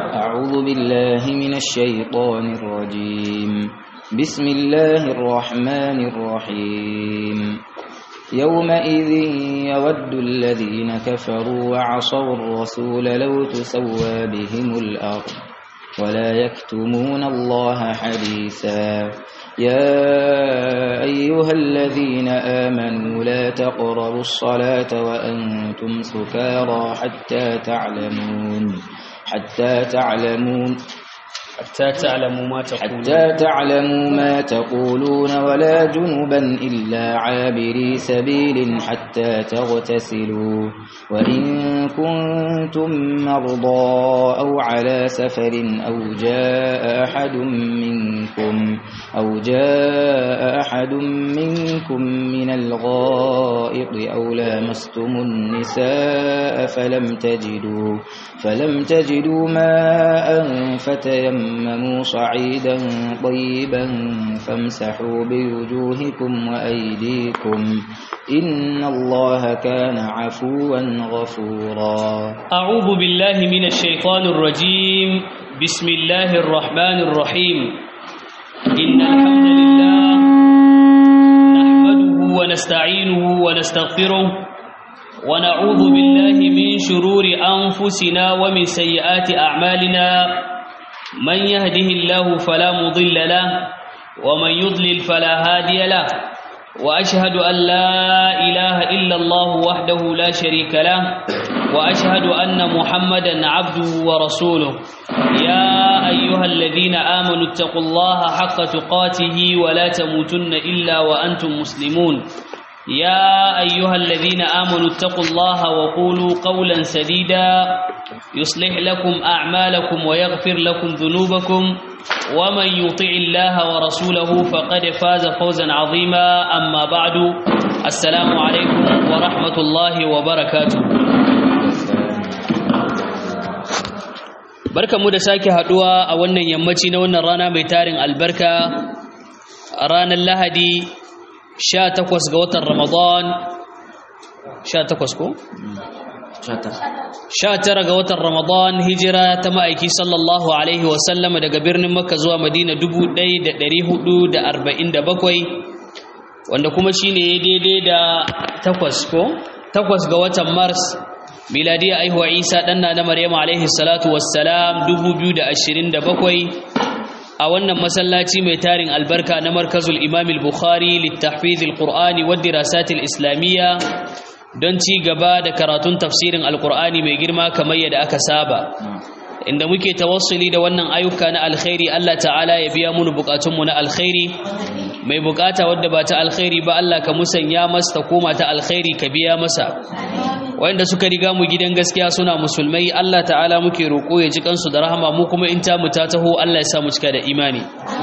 أعوذ بالله من الشيطان الرجيم بسم الله الرحمن الرحيم يومئذ يود الذين كفروا وعصوا الرسول لو تسوى بهم الأرض ولا يكتمون الله حديثا يا أيها الذين آمنوا لا تقربوا الصلاة وأنتم سكارى حتى تعلمون حتى تعلمون حتى تعلموا ما تقولون حتى تعلموا ما تقولون ولا جنبا إلا عابري سبيل حتى تغتسلوا وإن كنتم مرضى أو على سفر أو جاء أحد منكم أو جاء أحد منكم من الغائط أو لامستم النساء فلم تجدوا فلم تجدوا ماء فتيمموا صعيدا طيبا فامسحوا بوجوهكم وأيديكم إن الله كان عفوا غفورا أعوذ بالله من الشيطان الرجيم بسم الله الرحمن الرحيم إن الحمد لله نحمده ونستعينه ونستغفره ونعوذ بالله من شرور أنفسنا ومن سيئات أعمالنا من يهده الله فلا مضل له ومن يضلل فلا هادي له وأشهد أن لا إله إلا الله وحده لا شريك له وأشهد أن محمدا عبده ورسوله يا أيها الذين آمنوا اتقوا الله حق تقاته ولا تموتن إلا وأنتم مسلمون يا أيها الذين آمنوا اتقوا الله وقولوا قولا سديدا يصلح لكم أعمالكم ويغفر لكم ذنوبكم ومن يطع الله ورسوله فقد فاز فوزا عظيما أما بعد السلام عليكم ورحمة الله وبركاته barka mu da sake haduwa a wannan yammaci na wannan rana mai tarin albarka a ranar lahadi 18 ga watan ramadan 18 ko? 19 ga watan ramadan hijira ta ma'aiki sallallahu alaihi wasallam daga birnin makka zuwa madina 1447 wanda kuma shine daidai da takwas ko? takwas ga watan mars miladiya aihuwa isa ɗanna na maryama alaihi salatu wassalam 2027 a wannan masallaci mai tarin albarka na markazul imam al-bukhari littahfiz al-qur'ani wa dirasat al-islamiyya don ci gaba da karatun tafsirin al-qur'ani mai girma kamar yadda aka saba inda muke tawassuli da wannan ayyuka na alkhairi Allah ta'ala ya biya mu bukatun mu na alkhairi mai bukata wadda ba ta alkhairi ba Allah ka musanya masa ta koma ta alkhairi ka biya masa wanda suka riga mu gidan gaskiya suna musulmai Allah ta'ala muke roƙo ya ji kansu da rahama mu kuma in ta mu ta taho Allah ya sa mu cika da imani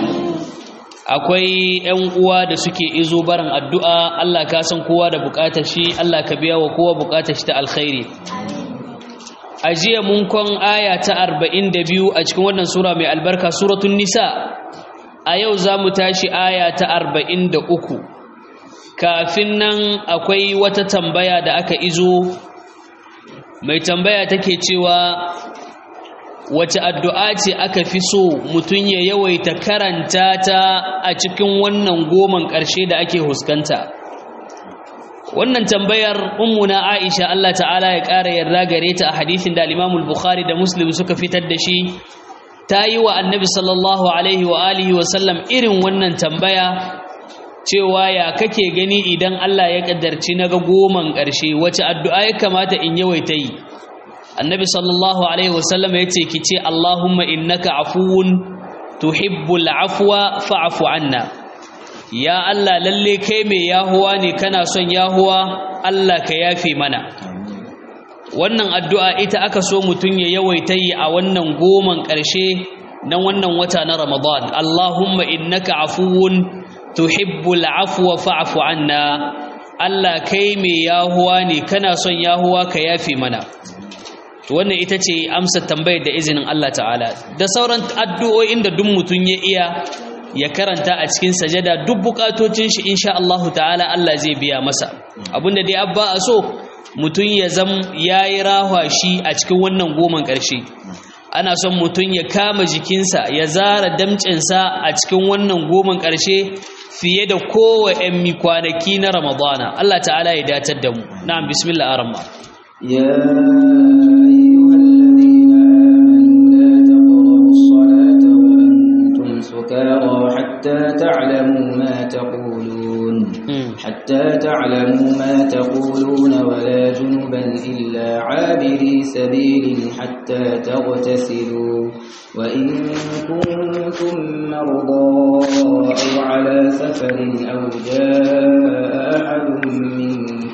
akwai ƴan uwa da suke izo barin addu'a Allah ka san kowa da buƙatar shi Allah ka biya wa kowa buƙatar shi ta alkhairi a jiya mun kon aya ta 42 a cikin wannan sura mai albarka suratul nisa a yau za mu tashi aya ta 43 kafin nan akwai wata tambaya da aka izo mai tambaya take cewa wace addu'a ce aka fi so mutum ya yawaita karanta ta a cikin wannan goman ƙarshe da ake huskanta wannan tambayar ummuna aisha Allah ta'ala ya ƙara yarda gare ta a hadisin da al bukhari da muslim suka fitar da shi ta yi wa annabi sallallahu alaihi wa alihi wa sallam irin wannan tambaya cewa ya kake gani idan Allah ya kaddarci naga goman ƙarshe wace addu'a ya kamata in yawaita yi annabi sallallahu alaihi wasallam ya ce ki ce Allahumma innaka afuwun tuhibbul afwa fa'fu anna ya Allah lalle kai mai yahuwa ne kana son yahuwa Allah ka yafe mana wannan addu'a ita aka so mutun ya yawaita yi a wannan goman ƙarshe na wannan wata na Ramadan Allahumma innaka afuwun tuhibbul afwa fa'fu anna Allah kai mai yahuwa ne kana son yahuwa ka yafe mana wannan ita ce amsa tambayar da izinin Allah ta'ala da sauran addu'o'in da duk mutun ya iya ya karanta a cikin sajada duk bukatocin shi insha Allah ta'ala Allah zai biya masa abinda dai abba a so mutun ya zam yayi rahwa shi a cikin wannan goman ƙarshe ana son mutum ya kama jikinsa ya zara damcinsa a cikin wannan goman ƙarshe fiye da kowa ‘yan mi kwanaki na ramadana Allah ta'ala ya datar da mu na'am bismillah arama يا أيها الذين آمنوا لا تقربوا الصلاة وأنتم سكارى حتى تعلموا ما تقولون حتى تعلموا ما تقولون ولا جنبا إلا عابري سبيل حتى تغتسلوا وإن كنتم مرضى أو على سفر أو جاء أحد منكم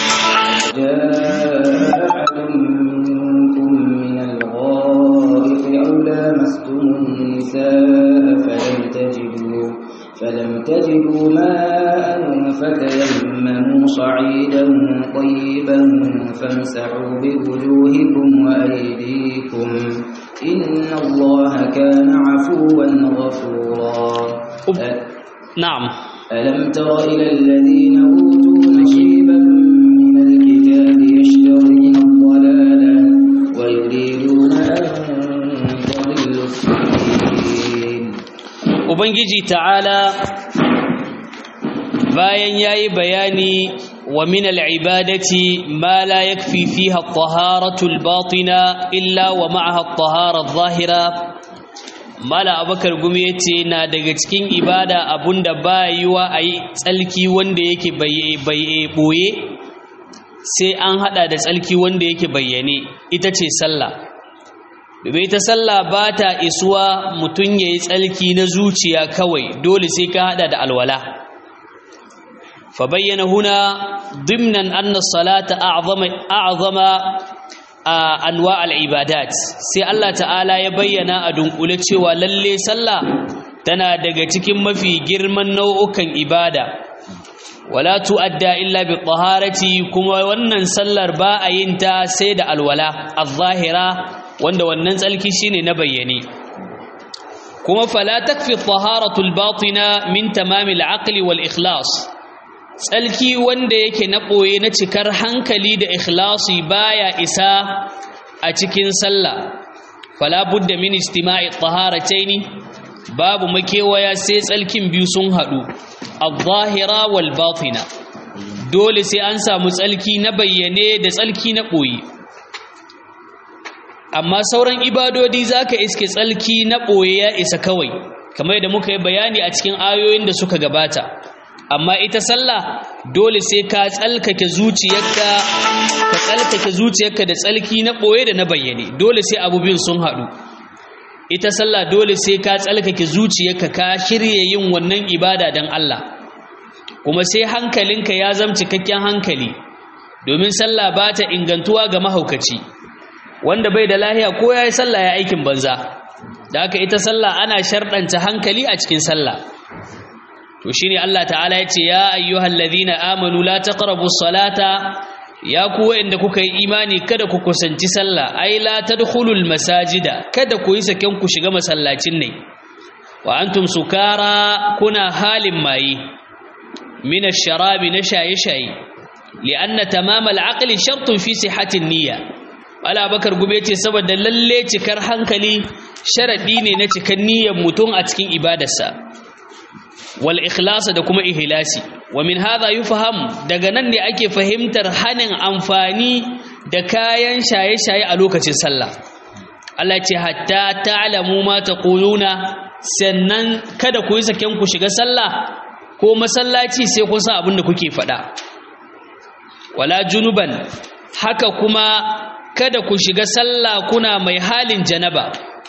جاء أحد منكم من الغائط أو لامستم النساء فلم تجدوا فلم تجدوا ماء فتيمموا صعيدا طيبا فامسحوا بوجوهكم وأيديكم إن الله كان عفوا غفورا na'am ألم تر إلى الذين أوتوا نصيبا من الكتاب يشترون الضلالة ويريدون أن تضلوا السبيل ubangiji ta'ala bayan yayi bayani wa min al'ibadati ma la yakfi fiha at-taharatu al-batina illa wa ma'aha at-tahara adh-dhahira mala abakar gumi yace na daga cikin ibada abunda ba yiwa ayi tsalki wanda yake baye boye sai an hada da tsalki wanda yake bayyane ita ce sallah domin ita sallah ba ta isuwa mutum ya yi tsalki na zuciya kawai dole sai ka hada da alwala fa bayyana huna dimnan anna salata a'zama a'zama anwa al-ibadat sai Allah ta'ala ya bayyana a dunkule cewa lalle sallah tana daga cikin mafi girman nau'ukan ibada wala tu'adda illa bi taharati kuma wannan sallar ba a yin ta sai da alwala az-zahira wanda wannan tsalki shine na bayyane kuma fala takfi taharatu al-batina min tamam al-aqli wal ikhlas tsalki wanda yake na boye na cikar hankali da ikhlasi baya isa a cikin sallah fala budda min istima'i taharataini babu makewaya sai tsalkin biyu sun hadu al-zahira wal batina dole sai an samu tsalki na bayyane da tsalki na boye amma sauran ibadodi zaka iske tsalki na boye ya isa kawai kamar yadda muka yi bayani a cikin ayoyin da suka gabata amma ita sallah dole sai ka tsalkake zuciyarka ka tsalkake zuciyarka da tsalki na boye da na bayyane dole sai abu biyun sun haɗu ita sallah dole sai ka tsalkake zuciyarka ka shirye yin wannan ibada don Allah kuma sai hankalinka ya zama cikakken hankali domin sallah ba ta ingantuwa ga mahaukaci wanda bai da lahiya ko ya yi sallah ya aikin banza da haka ita sallah ana sharɗanta hankali a cikin sallah to shine Allah ta'ala ya ce ya ayyuhal ladhina amanu la taqrabus salata ya ku wa'anda kuka yi imani kada ku kusanci sallah ai la tadkhulul masajida kada ku yi saken ku shiga masallacin ne wa antum sukara kuna halin mayi min ash-sharabi na shaye-shaye li'anna tamam al-aqli shartun fi sihhatin niyya ala bakar gube ce saboda lalle cikar hankali sharadi ne na cikan niyyar mutum a cikin ibadarsa wal ikhlasa da kuma ihlasi wa min hadha yufham daga nan ne ake fahimtar hanin amfani da kayan shaye-shaye a lokacin sallah Allah ce hatta ta'lamu ma taquluna sannan kada ku yi saken ku shiga sallah ko masallaci sai kun san abin da kuke faɗa wala junuban haka kuma kada ku shiga sallah kuna mai halin janaba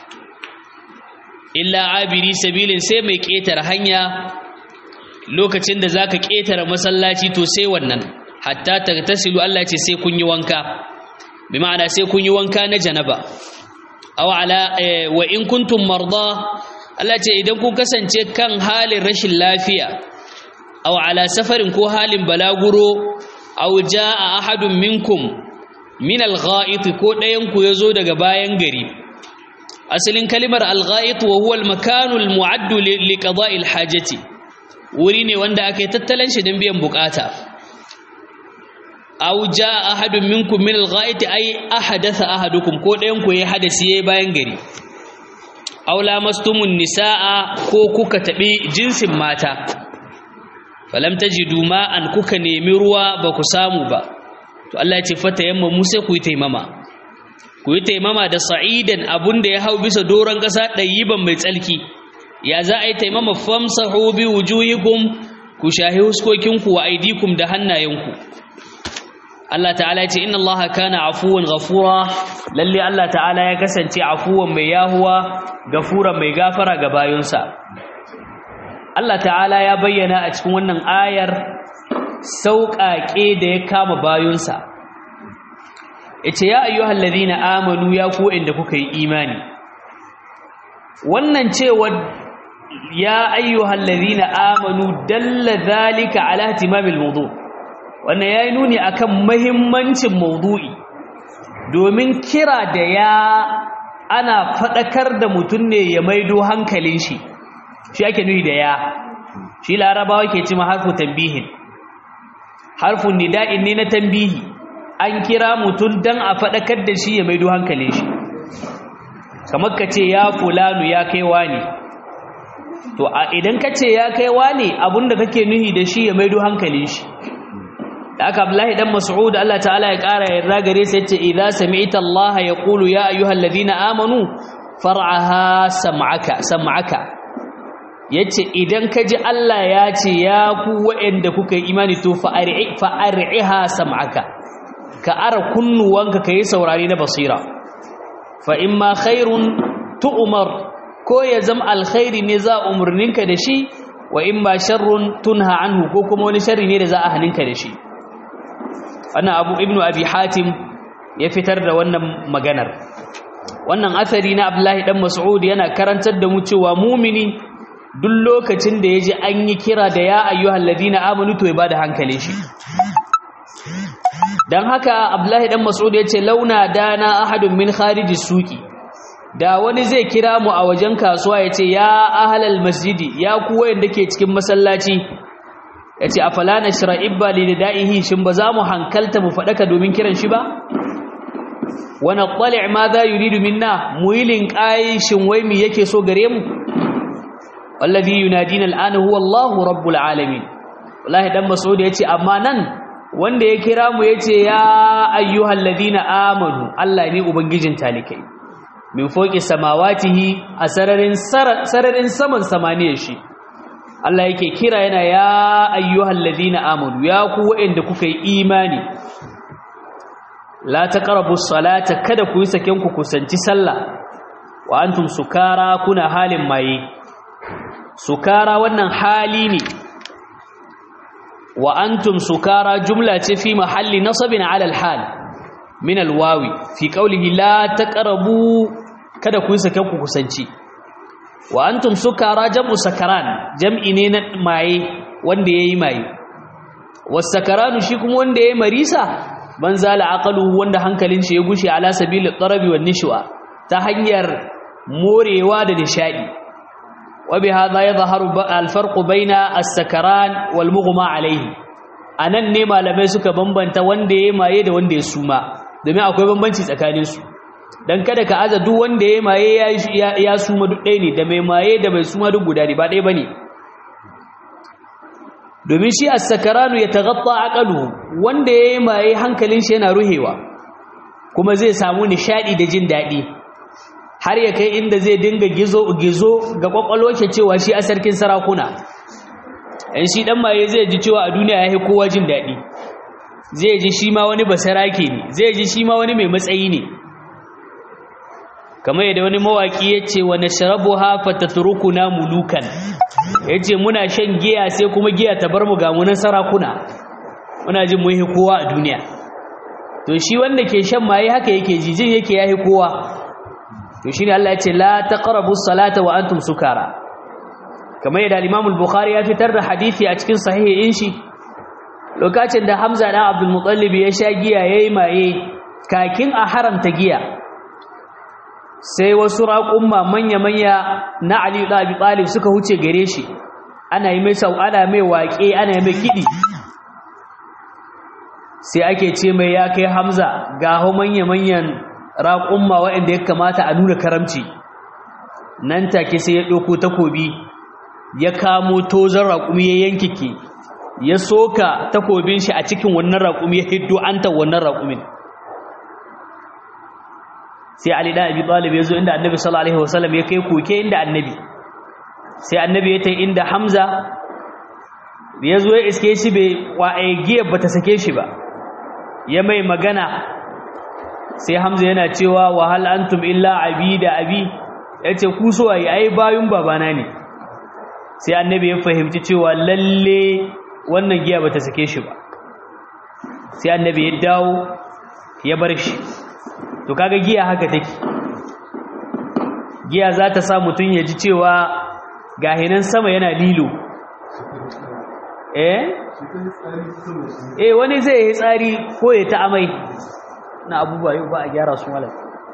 illa abiri sabilin sai mai ƙetare hanya lokacin da zaka ƙetare masallaci to sai wannan hatta tagtasilu Allah ce sai kun yi wanka bi ma'ana sai kun yi wanka na janaba aw ala wa in kuntum marda Allah ce idan kun kasance kan halin rashin lafiya aw ala safarin ko halin balaguro aw jaa ahadun minkum min al-gha'it ko ɗayan ku yazo daga bayan gari asalin kalimar al-gha'it wa huwa al-makanu al-mu'addu li qada'i al-hajati wuri ne wanda aka yi tattalan shi don biyan bukata aw jaa ahadun minkum min al-gha'iti ay ahadatha ahadukum ko ɗayan ku yayi hadasi yayi bayan gari aw lamastumun nisaa ko kuka tabi jinsin mata falam tajidu ma'an kuka nemi ruwa ba ku samu ba to Allah ya ce fata yamma mu sai ku yi taimama ku yi taimama da sa'idan abunda ya hau bisa doron ƙasa ɗayyiban mai tsalki ya za a yi taimama famsahu bi wujuhikum ku shahi huskokinku wa aidikum da hannayenku Allah ta'ala ya ce inna Allah kana afuwan ghafura lalle Allah ta'ala ya kasance afuwan mai yahuwa gafuran mai gafara ga bayunsa Allah ta'ala ya bayyana a cikin wannan ayar sauƙaƙe da ya kama bayunsa yace ya ayyuhal ladina amanu ya ku inda kuka yi imani wannan cewa ya ayyuhal ladina amanu dalla zalika ala ihtimamil mawdu wannan yayi nuni akan muhimmancin mawdu'i domin kira da ya ana fadakar da mutun ne ya maido hankalin shi shi ake nuni da ya shi larabawa ke cewa harfu tanbihin harfun nida'in ne na tanbihi an kira mutun dan a fadakar da shi ya maido hankalin shi kamar ka ce ya fulanu ya kaiwa ne to a idan ka ce ya kai wane abinda kake nuhi da shi ya maido hankalin shi da aka Abdullahi dan Mas'ud Allah ta'ala ya ƙara yarda gare sa yace idza sami'ta Allah yaqulu ya ayyuhalladhina amanu far'aha sam'aka sam'aka yace idan ka ji Allah ya ce ya ku wa'anda kuka yi imani to fa'ar'i fa'ar'iha sam'aka ka ara kunnuwanka kai saurare na basira fa imma khairun tu'mar ko ya zama alkhairi ne za umurninka da shi wa in ba sharrun tunha anhu ko kuma wani sharri ne da za a haninka da shi wannan abu ibnu abi hatim ya fitar da wannan maganar wannan asari na abdullahi dan mas'ud yana karantar da mu cewa mumini duk lokacin da yaji an yi kira da ya ayyuhal ladina amanu to ya bada hankali shi dan haka abdullahi dan mas'ud yace launa dana ahadun min khariji suqi da wani zai kira mu a wajen kasuwa ya ce ya ahalal masjidi ya ku wayanda ke cikin masallaci ya ce a falana shira'ibba lida'ihi shin ba za mu hankalta mu faɗaka domin kiran shi ba wani ƙwale ma za yi ridu minna mu yi linƙayi shin wai mi yake so gare mu wallazi yunadina al'ana huwa Allahu rabbul alamin wallahi dan mas'ud ya ce amma nan wanda ya kira mu ya ce ya ayyuhal ladina amanu Allah ne ubangijin talikai min foki samawatihi a sararin sararin saman samaniyar shi Allah yake kira yana ya ayyuhal ladina amanu ya ku waɗanda kuka yi imani la taqrabu salata kada ku yi saken ku kusanci sallah wa antum sukara kuna halin maye sukara wannan hali ne wa antum sukara jumla ce fi mahalli nasabin ala al-hal min alwawi fi qawlihi la taqrabu kada ku sake ku kusanci wa antum sukara jam'u sakaran jam'i ne na maye wanda yayi maye wasakaranu shi kuma wanda yayi marisa man zala aqaluhu wanda hankalin shi ya gushe ala sabilit tarabi wan nishwa ta hanyar morewa da nishadi wa bi hadha yadhharu al-farq baina as-sakaran wal mughma alayhi anan ne malamai suka bambanta wanda yayi maye da wanda ya suma domin akwai bambanci tsakaninsu don kada ka aza duk wanda ya maye ya suma duk ɗaya ne da mai maye da mai suma duk guda ne ba ɗaya ba ne domin shi sakaranu ya tagatta aƙalu wanda ya yi maye hankalin shi yana ruhewa kuma zai samu nishaɗi da jin daɗi har ya kai inda zai dinga gizo-gizo ga ƙwaƙwalwa ke cewa shi a sarkin sarakuna ‘yan shi ɗan maye zai ji cewa a duniya ya yi kowa jin daɗi zai ji shi ma wani basarake ne zai ji shi ma wani mai matsayi ne kamar yadda wani mawaki ya ce wa nashrabu hafa tatrukuna mulukan ya ce muna shan giya sai kuma giya ta bar mu ga munan sarakuna muna jin muhi kowa a duniya to shi wanda ke shan maye haka yake ji jin yake yahi kowa to shine Allah ya ce la taqrabu salata wa antum sukara kamar yadda Imam al-Bukhari ya fitar da hadisi a cikin sahihin shi lokacin da Hamza dan Abdul Muttalib ya sha giya yayi maye kakin a haramta giya sai wasu raƙumma manya-manya na Ali da Abi Talib suka huce gare shi ana yi mai sau ana mai waƙe ana yi mai kiɗi sai ake ce mai ya kai hamza ga hau manya-manyan raƙumma waɗanda ya kamata a nuna karamci nan take sai ya ɗauko takobi ya kamo tozon raƙumi ya yankike ya soka takobin shi a cikin wannan raƙumi ya hiddo anta wannan raƙumin sai Ali da Abi Talib ya zo inda Annabi sallallahu alaihi wasallam ya kai koke inda Annabi sai Annabi ya tai inda Hamza ya zo ya iske shi bai wa'ai giyar bata sake shi ba ya mai magana sai Hamza yana cewa wa hal antum illa abida abi yace ku so ai ai bayun babana ne sai Annabi ya fahimci cewa lalle wannan giya bata sake shi ba sai Annabi ya dawo ya bar shi to kaga giya haka take giya za ta sa mutum ya ji cewa gahinan sama yana lilo eh eh wani zai yi tsari ko ya ta amai na abubuwa yau ba a gyara su malam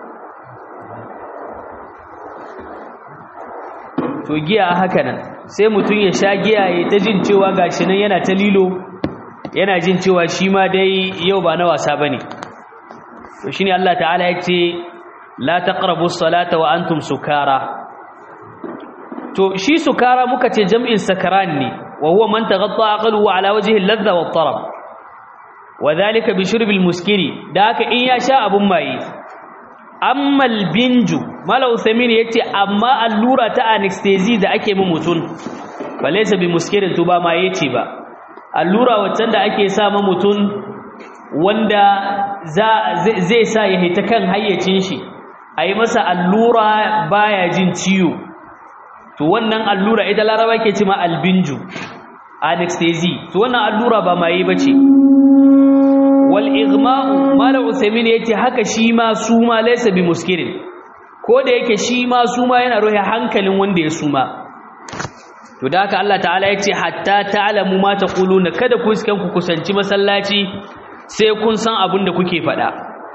to giya haka nan sai mutum ya sha giya ya ta jin cewa gashi nan yana ta lilo yana jin cewa shi ma dai yau ba na wasa bane to shine Allah ta'ala yace la taqrabu salata wa antum sukara to shi sukara muka ce jam'in sakaran ne wa huwa man taghatta aqluhu ala wajhi al-ladha wa at-tarab wa dhalika bi shurb al-muskiri da haka in ya sha abun maye amma al-binju mala usaimin yace amma allura ta anesthesia da ake mu mutun balaysa bi muskirin to ba maye ce ba allura wacce da ake sa mu mutun wanda zai sa ya hita kan hayyacin shi a yi masa allura baya jin ciwo to wannan allura ita laraba ke cima albinju anesthesia to wannan allura ba maye ba ce wal igma'u mala usaimin yace haka shi ma suma laysa bi muskirin ko da yake shi ma suma yana rohe hankalin wanda ya suma to da haka Allah ta'ala yace hatta ta'lamu ma taquluna kada ku iskan ku kusanci masallaci sai kun san abin da kuke faɗa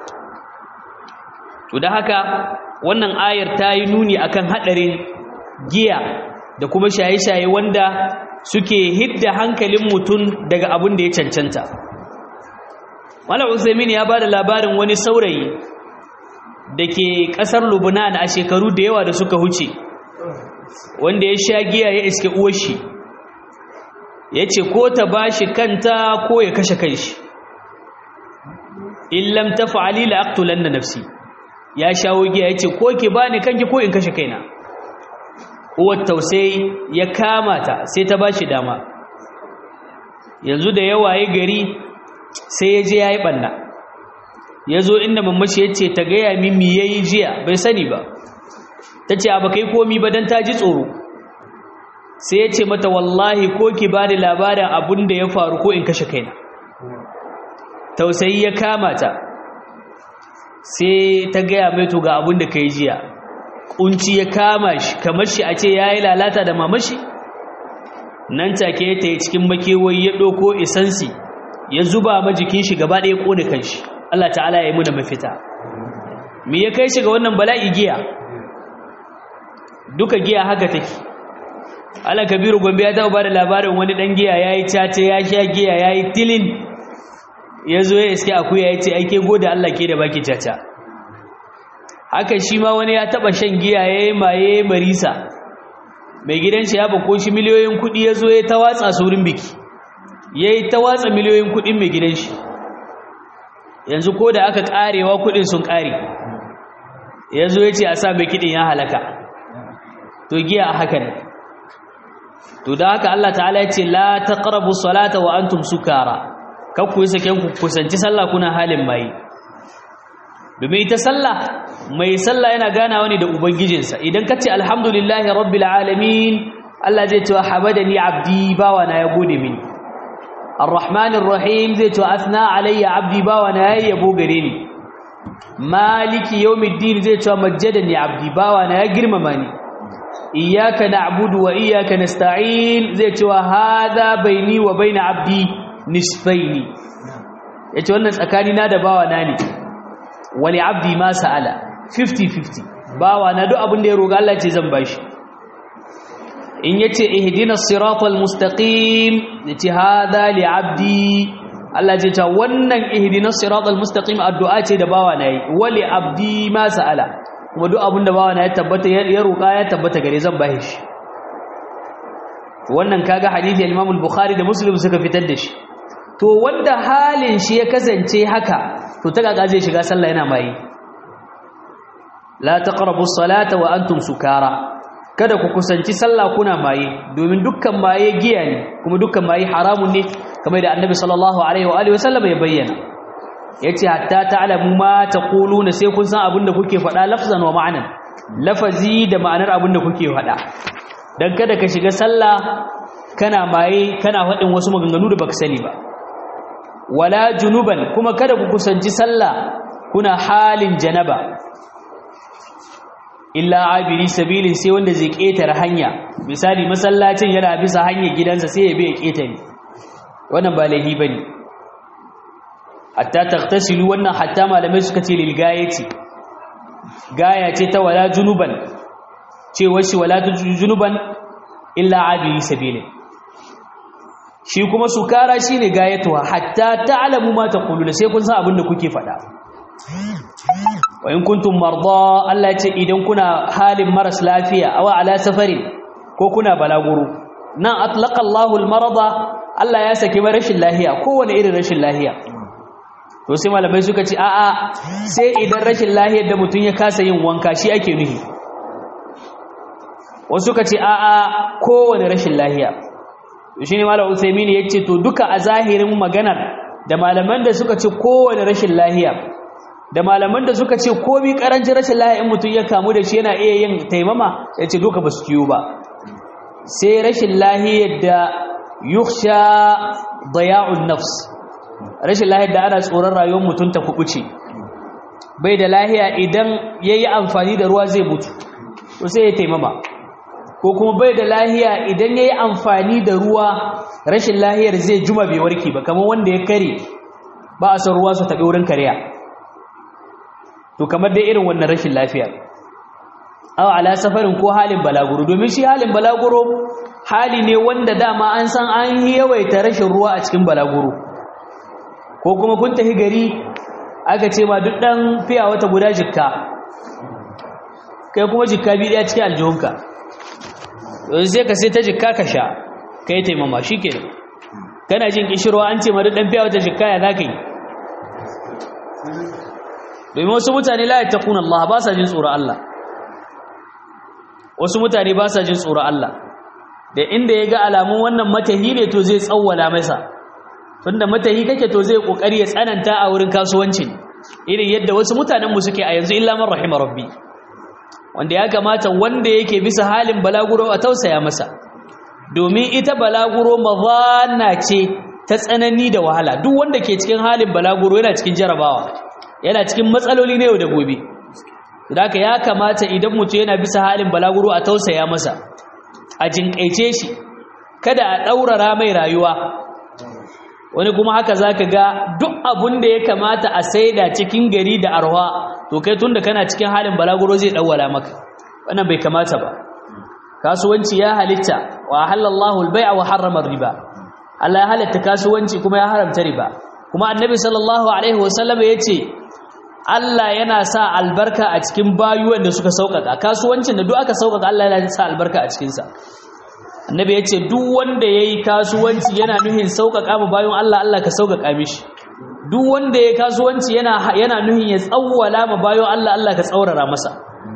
to da haka wannan ayar ta yi nuni akan haɗarin giya da kuma shaye-shaye wanda suke hidda hankalin mutum daga abin da ya cancanta Malam Usaimin ya ba da labarin wani saurayi da ke ƙasar Lubnan a shekaru da yawa da suka huce wanda ya sha giya ya iske uwashi ya ce ko ta ba shi kanta ko ya kashe kanshi in lam taf'ali la aqtulanna nafsi ya shawo giya yace ko ki bani kanki ko in kashe kaina uwar tausayi ya kama ta sai ta bashi dama yanzu da yawaye gari sai ya je yayi banna yazo inda mamashi yace ta ga ya mimi yayi jiya bai sani ba tace ba kai komi ba dan ta ji tsoro sai yace mata wallahi ko ki bani labarin abun da ya faru ko in kashe kaina tausayi ya kama ta sai ta gaya mai to ga abin da ka yi jiya kunci ya kama shi kamar shi a ce ya yi lalata da mamashi nan take ta yi cikin makewayi ya ɗauko isansi ya zuba ma jikin shi gaba ɗaya ƙone kanshi Allah ta'ala ya yi muna mafita me ya kai shi ga wannan bala'i giya duka giya haka take Allah kabiru gombe ya taɓa ba da labarin wani ɗan giya ya yi cace ya sha giya ya yi tilin ya zo ya iske akuya ya ce aike gode Allah ke da baki caca haka shi ma wani ya taba shan giya ya yi maye marisa mai gidan shi ya bako shi miliyoyin kuɗi ya zo ya ta watsa saurin biki ya yi ta watsa miliyoyin kuɗin mai gidan shi yanzu ko da aka ƙarewa kuɗin sun ƙare ya zo ya ce a sa mai kiɗin ya halaka to giya a haka ne to da haka Allah ta'ala ya ce la taqrabu salata wa antum sukara kakku yi saken ku kusanci sallah kuna halin mai domin ita sallah mai sallah yana ganawa ne da ubangijinsa idan ka ce alhamdulillahi rabbil alamin Allah zai ce habadani abdi bawa na ya gode mini arrahmanir rahim zai ce asna alayya abdi bawa na ya yabo gare ni maliki yawmiddin zai ce majjadani abdi bawa na ya girmama ni iyyaka na'budu wa iyyaka nasta'in zai ce hadha baini wa baina abdi nisfaini yace wannan tsakani na da bawa na ne wali abdi ma sa'ala 50-50 bawa na duk abin da ya roga Allah ce zan bashi in yace ihdinas siratal mustaqim yace hada li abdi Allah ce ta wannan ihdinas siratal mustaqim addu'a ce da bawa nayi wali abdi ma sa'ala kuma duk abin da bawa na ya tabbata ya roƙa ya tabbata gare zan bashi shi wannan kaga hadisi al-Imam al-Bukhari da Muslim suka fitar da shi to wanda halin shi ya kasance haka to ta kaga zai shiga sallah yana mai la taqrabu as-salata wa antum sukara kada ku kusanci sallah kuna maye domin dukkan maye giya ne kuma dukkan maye haramun ne kamar da Annabi sallallahu alaihi wa alihi wasallam ya bayyana yace hatta ta'lamu ma taquluna sai kun san abin da kuke faɗa lafzan wa ma'anan lafazi da ma'anar abin da kuke faɗa dan kada ka shiga sallah kana maye kana faɗin wasu maganganu da baka sani ba wala junuban kuma kada ku kusanci sallah kuna halin janaba illa abiri sabilin sai wanda zai ketare hanya misali masallacin yana bisa hanyar gidansa sai ya bai ketare wannan ba laifi bane hatta tagtasilu wannan hatta malamai suka ce lil gayati gaya ce ta wala junuban ce washi wala junuban illa abiri sabilin shi kuma sukara shine gayatuwa hatta ta'lamu ma taquluna sai kun san abin da kuke faɗa wa in kuntum marda Allah ce idan kuna halin maras lafiya aw ala safarin ko kuna balaguro nan atlaqa Allahu al-marada Allah ya saki rashin lafiya kowane irin rashin lafiya to sai malamai suka ce a'a sai idan rashin lafiyar da mutum ya kasa yin wanka shi ake nufi wasu suka ce a'a kowane rashin lafiya shi ne malam Uthaymeen ya ce to duka a zahirin maganar da malaman da suka ce kowane rashin lafiya da malaman da suka ce komi karancin rashin lafiya in mutum ya kamu da shi yana iya yin taimama ya ce duka ba su kiyo ba sai rashin lahiyar da yukhsha daya'un nafs rashin lahiyar da ana tsoron rayuwar mutum ta kubuce bai da lahiya idan yayi amfani da ruwa zai mutu to sai ya taimama ko kuma bai da lahiya idan yayi amfani da ruwa rashin lahiyar zai juma bai warke ba kamar wanda ya kare ba a san ruwa su taɓi wurin kariya to kamar dai irin wannan rashin lafiya aw ala safarin ko halin balaguro domin shi halin balaguro hali ne wanda dama an san an yawaita rashin ruwa a cikin balaguro ko kuma kun tafi gari aka ce ma duk dan fiya wata guda jikka kai kuma jikka bi daya cikin aljihunka yanzu sai ka sai ta jikka ka sha kai taimama shikenan kana jin kishirwa an ce ma duk dan fiya wata jikka ya zaka yi domin wasu mutane la yattaquna Allah ba sa jin tsoron Allah wasu mutane ba sa jin tsoron Allah da inda ya ga alamun wannan matahi ne to zai tsawwala masa tunda matahi kake to zai kokari ya tsananta a wurin kasuwancin irin yadda wasu mutanen mu suke a yanzu illa man rahima rabbi wanda ya kamata wanda yake bisa halin balaguro a tausaya masa domin ita balaguro mazana ce ta tsanani da wahala duk wanda ke cikin halin balaguro yana cikin jarabawa yana cikin matsaloli na yau da gobe da ya kamata idan mutum yana bisa halin balaguro a tausaya masa a jinkaice shi kada a ɗaurara mai rayuwa wani kuma haka za ka ga duk abun da ya kamata a saida cikin gari da arwa to kai tun da kana cikin halin balaguro zai ɗauwala maka wannan bai kamata ba kasuwanci ya halitta wa halallahu albai'a wa harrama riba Allah ya halatta kasuwanci kuma ya haramta riba kuma annabi sallallahu alaihi wasallam ya ce Allah yana sa albarka a cikin bayuwan da suka sauƙaƙa kasuwancin da duk aka sauƙaƙa Allah yana sa albarka a cikinsa annabi ya ce duk wanda ya yi kasuwanci yana nuhin sauƙaƙa ma bayan Allah Allah ka sauƙaƙa mishi duk wanda ya kasuwanci yana yana nuhin ya tsawwala ma bayan Allah Allah ka tsaurara masa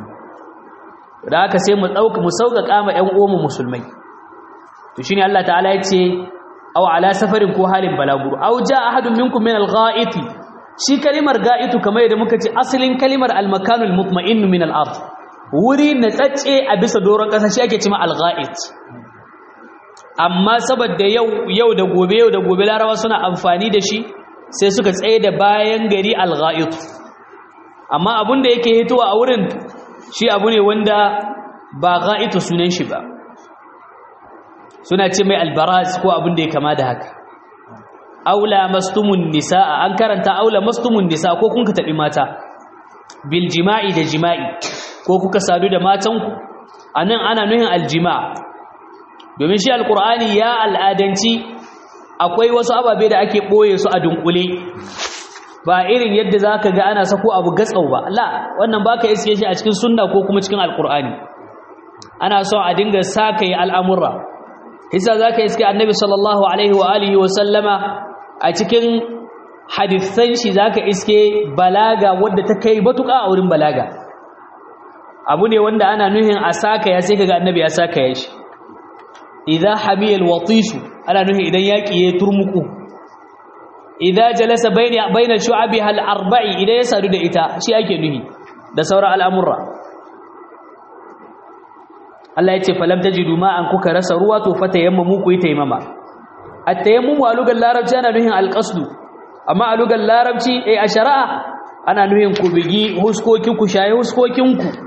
da haka sai mu ɗauka mu sauƙaƙa ma ƴan uwanmu musulmai to shine Allah ta'ala ya ce aw ala safarin ko halin balaguro aw jaa ahadun minkum min al-gha'iti shi kalimar ga'itu kamar yadda muka ce asalin kalimar al-makanul mutma'in min al-ard wuri na tsatse a bisa doron kasa shi ake cewa al-ga'it amma saboda yau yau da gobe yau da gobe larawa suna amfani da shi sai suka tsaye da bayan gari al-ga'it amma abun da yake hitowa a wurin shi abu ne wanda ba ga'itu sunan shi ba suna ce mai albaraz ko abin da ya kama da haka aula mastumun nisaa an karanta aula mastumun nisa ko kun ka tabi mata bil jima'i da jima'i ko kuka sadu da matanku anan ana nuhin aljima' domin shi alqur'ani ya al'adanci akwai wasu ababe da ake ɓoye su a dunkule ba irin yadda za ka ga ana sako abu gatsau ba la wannan ba ka iske shi a cikin sunna ko kuma cikin alkur'ani ana son a dinga sa ka yi al'amurra hisa za ka iske annabi sallallahu alaihi wa alihi wa sallama a cikin hadithan shi za ka iske balaga wadda ta kai batuƙa a wurin balaga abu ne wanda ana nuhin a saka ya sai kaga annabi ya saka ya shi idza hamiyal watisu ana nuhin idan yaki ya turmuku idza jalasa bayna bayna shu'abiha al-arba'i idan ya sadu da ita shi ake nuhi da sauran al'amurra Allah ya ce falam tajidu ma'an kuka rasa ruwa to fatayammamu ku yi taimama at-tayammumu a lugar larabci ana nuhin al-qasdu amma a lugar larabci eh a shari'a ana nuhin ku bigi huskokin ku shaye huskokin ku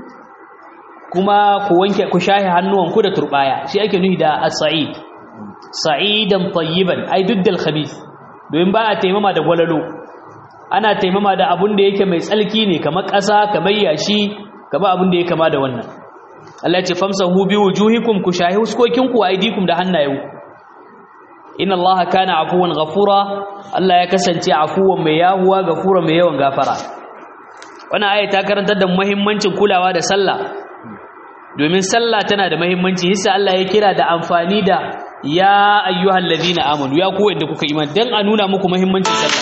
kuma ku wanke ku shahi hannuwanku da turbaya shi ake nuhi da as-sa'id sa'idan tayyiban ai duddal khabith domin ba a taimama da gwalalo ana taimama da abun da yake mai tsalki ne kamar ƙasa kamar yashi kamar abun da ya kama da wannan Allah ya ce famsahu bi wujuhikum ku shahi huskokinku aidikum da hannayen inna Allah kana afuwan ghafura Allah ya kasance afuwan mai yahuwa gafura mai yawan gafara wannan aya ta karantar da muhimmancin kulawa da sallah domin sallah tana da muhimmanci hissa Allah ya kira da amfani da ya ayyuhal ladina amanu ya ku wanda kuka iman dan a nuna muku muhimmancin sallah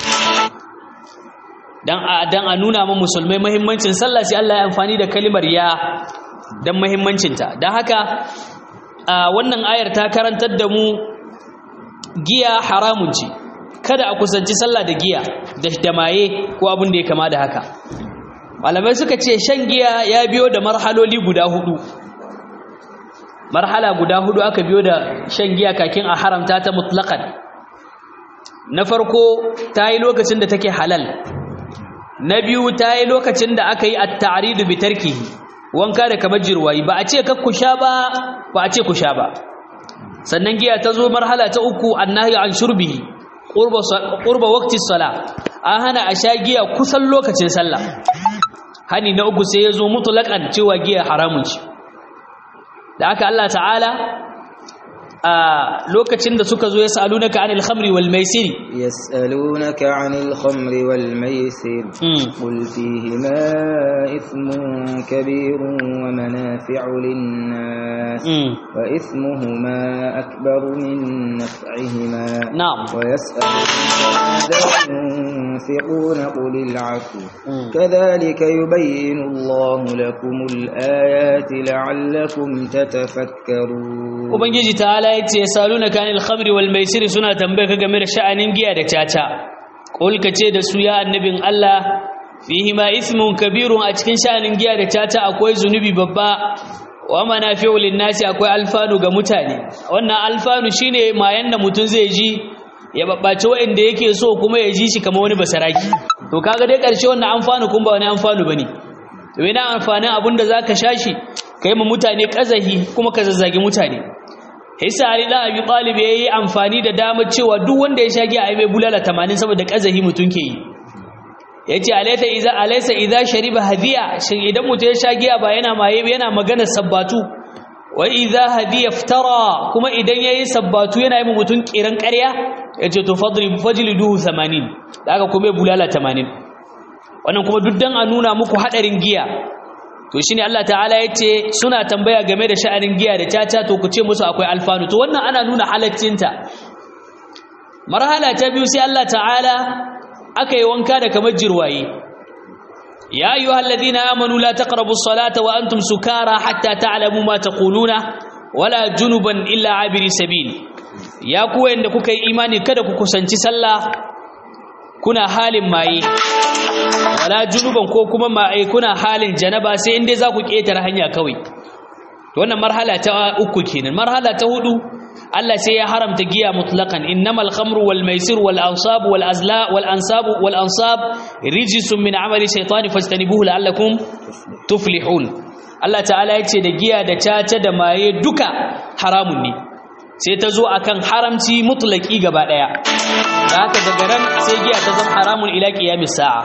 dan a dan a nuna mu musulmai muhimmancin sallah sai Allah ya amfani da kalimar ya dan muhimmancin ta dan haka wannan ayar ta karantar da mu giya haramun ce kada a kusanci sallah da giya da damaye ko abin da ya kama da haka malamai suka ce shan giya ya biyo da marhaloli guda hudu marhala guda hudu aka biyo da shan giya kakin a haramta ta mutlaqan na farko ta yi lokacin da take halal na biyu ta yi lokacin da aka yi at-ta'ridu bi tarkihi wanka da kamar jirwayi ba a ce kakku sha ba ba a ce ku sha ba sannan giya ta zo marhala ta uku annahi an shurbihi qurba qurba waqti salah an hana a sha giya kusan lokacin sallah hani na uku sai ya zo mutulakan cewa giya haramun ce da aka Allah ta'ala a lokacin da suka zo ya sa'alunaka anil khamri wal maisiri يسألونك عن الخمر والميسر قل فيهما إثم كبير ومنافع للناس وإثمهما أكبر من نفعهما نعم ويسألونك ماذا ينفقون قل العفو كذلك يبين الله لكم الآيات لعلكم تتفكرون ubangiji ta'ala yace yasalunaka anil khamri wal maisir suna tambaye ka game da sha'anin giya da caca qul kace da su ya annabin Allah fihi ma ismun kabirun a cikin sha'anin giya da caca akwai zunubi babba wa manafi'u lin-nasi akwai alfanu ga mutane wannan alfanu shine mayan da mutun zai ji ya babbace wanda yake so kuma ya ji shi kamar wani basaraki to kaga dai karshe wannan amfanu kun ba wani amfanu bane to ina amfanin abinda zaka shashi kai mu mutane kazahi kuma ka zazzage mutane hisa ali da abi talib yayi amfani da damar cewa duk wanda ya shage ai mai bulala 80 saboda kazahi mutun ke yi yace alaysa idza alaysa idza shariba hadiya shin idan mutum ya shage ba yana maye yana magana sabbatu wa idza hadiya iftara kuma idan yayi sabbatu yana yi mutun kiran ƙarya yace to fadri fajliduhu 80 daga kuma bulala 80 wannan kuma duk dan a nuna muku hadarin giya to shine Allah ta'ala yace suna tambaya game da sha'anin giya da caca to ku ce musu akwai alfanu to wannan ana nuna halaccinta marhala ta biyu sai Allah ta'ala aka yi wanka da kamar jirwaye ya ayyuhal ladina amanu la taqrabu as-salata wa antum sukara hatta ta'lamu ma taquluna wala junuban illa abiri sabil ya ku wanda kuka yi imani kada ku kusanci sallah kuna halin maye wala junuban ko kuma ma'ai kuna halin janaba sai inda za ku ƙetare hanya kawai to wannan marhala ta uku kenan marhala ta hudu Allah sai ya haramta giya mutlaqan innamal khamru wal maisir wal ansab wal azla wal ansab wal ansab rijsun min amali shaytani fastanibuhu la'allakum tuflihun Allah ta'ala yace da giya da caca da maye duka haramun ne sai ta zo akan haramci mutlaki gaba daya da haka daga nan sai giya ta zama haramun ila qiyamis sa'a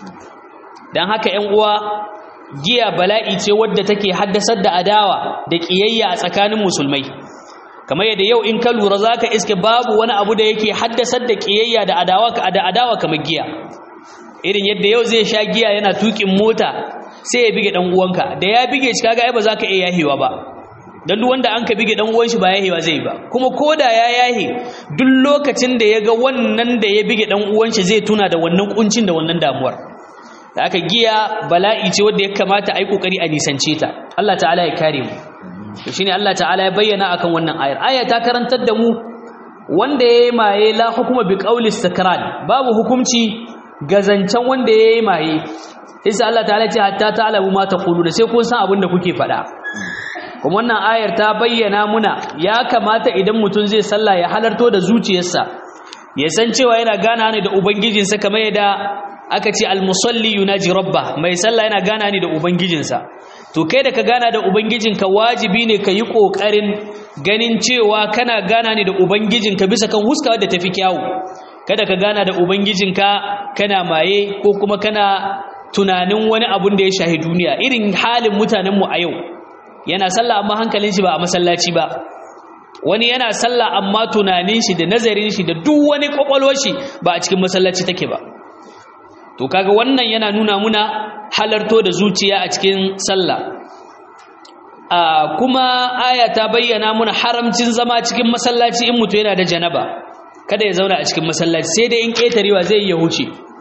dan haka 'yan uwa giya bala'i ce wadda take haddasar da adawa da kiyayya a tsakanin musulmai kamar yadda yau in ka lura zaka iske babu wani abu da yake haddasar da kiyayya da adawa da adawa kamar giya irin yadda yau zai sha giya yana tukin mota sai ya bige dan uwanka da ya bige shi kaga ai ba zaka iya yahewa ba dan duk wanda an ka bige dan uwan shi ba yahewa zai ba kuma koda ya yahe duk lokacin da ya ga wannan da ya bige dan uwan shi zai tuna da wannan kuncin da wannan damuwar da aka giya bala'i ce wanda ya kamata a yi kokari a nisance ta Allah ta'ala ya kare mu to shine Allah ta'ala ya bayyana akan wannan ayar aya ta karantar da mu wanda yayi maye la hukuma bi qawli istikran babu hukunci ga zancen wanda yayi maye sai Allah ta'ala ce hatta ta'lamu ma taquluna sai kun san abin da kuke faɗa kuma wannan ayar ta bayyana muna ya kamata idan mutum zai sallah ya halarto da zuciyarsa ya san cewa yana gana ne da ubangijinsa kamar yadda aka ce almusalli yunaji rabba mai sallah yana gana ne da ubangijinsa to kai da ka gana da ubangijinka wajibi ne ka yi ƙoƙarin ganin cewa kana gana ne da ubangijinka bisa kan huska da tafi kyawu kada ka gana da ubangijinka kana maye ko kuma kana tunanin wani abun da ya shahi duniya irin halin mutanenmu a yau yana sallah amma hankalin shi ba a masallaci ba wani yana sallah amma tunanin shi da nazarin shi da duk wani kwakwalwar shi ba a cikin masallaci take ba to kaga wannan yana nuna muna halarto da zuciya a cikin sallah a kuma aya ta bayyana muna haramcin zama cikin masallaci in mutu yana da janaba kada ya zauna a cikin masallaci sai dai in ƙetarewa zai iya huce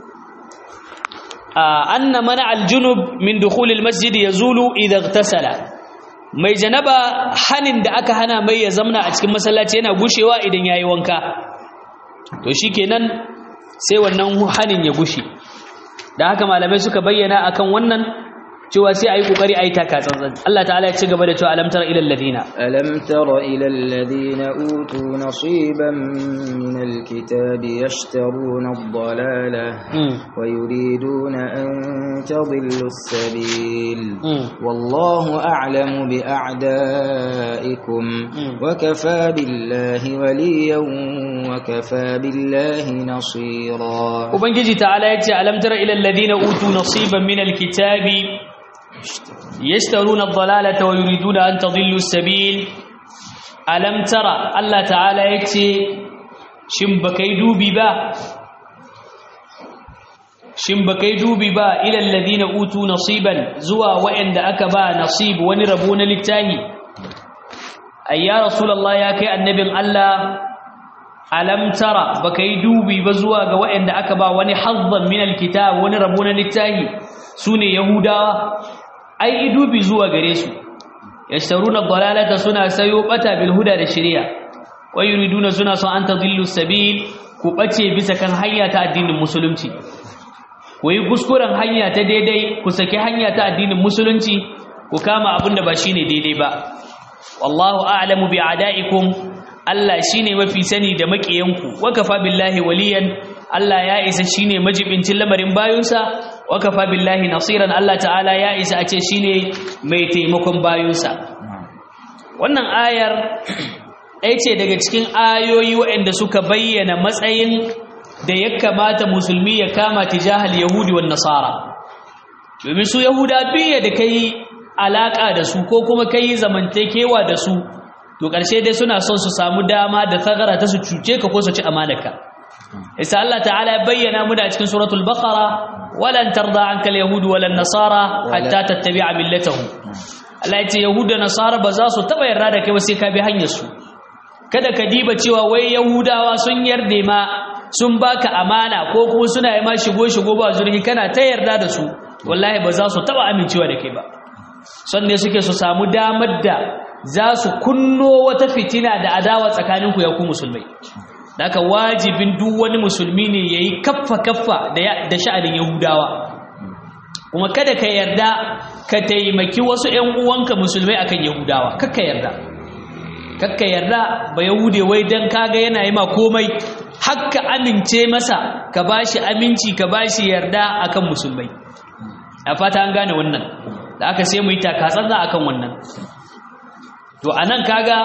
anna mana aljunub min dukhulil masjid yazulu idha ightasala mai janaba hanin da aka hana mai ya zamna a cikin masallaci yana gushewa idan yayi wanka to shikenan sai wannan hanin ya gushe da haka malamai suka bayyana akan wannan cewa sai ayi kokari ayi taka tsantsan Allah ta'ala ya ci gaba da cewa alam tara ila alladhina alam tara ila alladhina utu nasiban min alkitabi yashtaruna ad-dalala wa yuriduna an tadillu as-sabil wallahu a'lamu bi a'da'ikum wa kafa billahi waliyan wa kafa billahi nasira ubangiji ta'ala ya ce alam tara ila alladhina utu nasiban min alkitabi يشترون الضلالة ويريدون أن تضلوا السبيل ألم ترى الله تعالى يكتي شمبكي دوبي با شمبكي دوبي با إلى الذين أوتوا نصيبا زوا وإن أكبا نصيب ونربون للتاهي أي يا رسول الله يا كي النبي الله ألم ترى بكي دوبي بزوا وإن أكبا ونحظا من الكتاب ونربون للتاهي سوني يهودا ai idubi zuwa gare su yashtaruna dhalalata suna sayo bata bil huda da shari'a wa yuriduna suna son an tadillu sabil ku bace bisa kan hanya ta addinin musulunci ku yi kuskuren hanya ta daidai ku saki hanya ta addinin musulunci ku kama abin da ba shine daidai ba wallahu a'lamu bi a'daikum Allah shine mafi sani da makiyanku wa kafa billahi waliyan Allah ya isa shine majibincin lamarin bayunsa wa kafa billahi nasiran Allah ta'ala ya isa a ce shine mai taimakon bayunsa wannan ayar ɗaya ce daga cikin ayoyi waɗanda suka bayyana matsayin da ya kamata musulmi ya kama tijahal yahudi wa nasara domin su yahuda biya da kai alaka da su ko kuma kai zamantakewa da su to ƙarshe dai suna son su samu dama da tsagara ta su cuce ka ko su ci amanaka isa Allah ta'ala ya bayyana mu da cikin suratul baqara walan tarda anka alyahud walan nasara hatta tattabi'a millatahum Allah ya ce yahuda da nasara ba za su taba yarda da kai ba sai ka bi hanyar su kada ka diba cewa wai yahudawa sun yarda ma sun baka amana ko kuma suna yi ma shigo shigo ba zurfi kana ta yarda da su wallahi ba za su taba amincewa da kai ba son ne suke su samu damar da za su kunno wata fitina da adawa tsakaninku ya ku musulmai Daka wajibin duk wani musulmi ne ya yi kaffa-kaffa da sha'anin Yahudawa. Kuma kada ka yarda ka taimaki wasu ‘yan uwanka musulmai akan Yahudawa, kakka yarda. Kakka yarda ba Yahude wai don kaga yana yi ma komai, hakka amince masa ka ba shi aminci ka ba shi yarda akan musulmai. A fata an gane wannan, da aka sai mu yi takatsantsa akan wannan. To, a nan kaga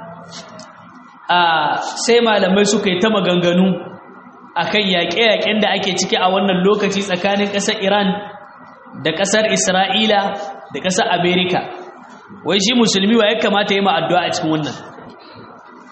a sai malamai suka yi ta maganganu akan yaƙe-yaƙen da ake ciki a wannan lokaci tsakanin ƙasar Iran da ƙasar Isra'ila da ƙasar Amerika wai shi musulmi wa ya kamata yi ma addu'a a cikin wannan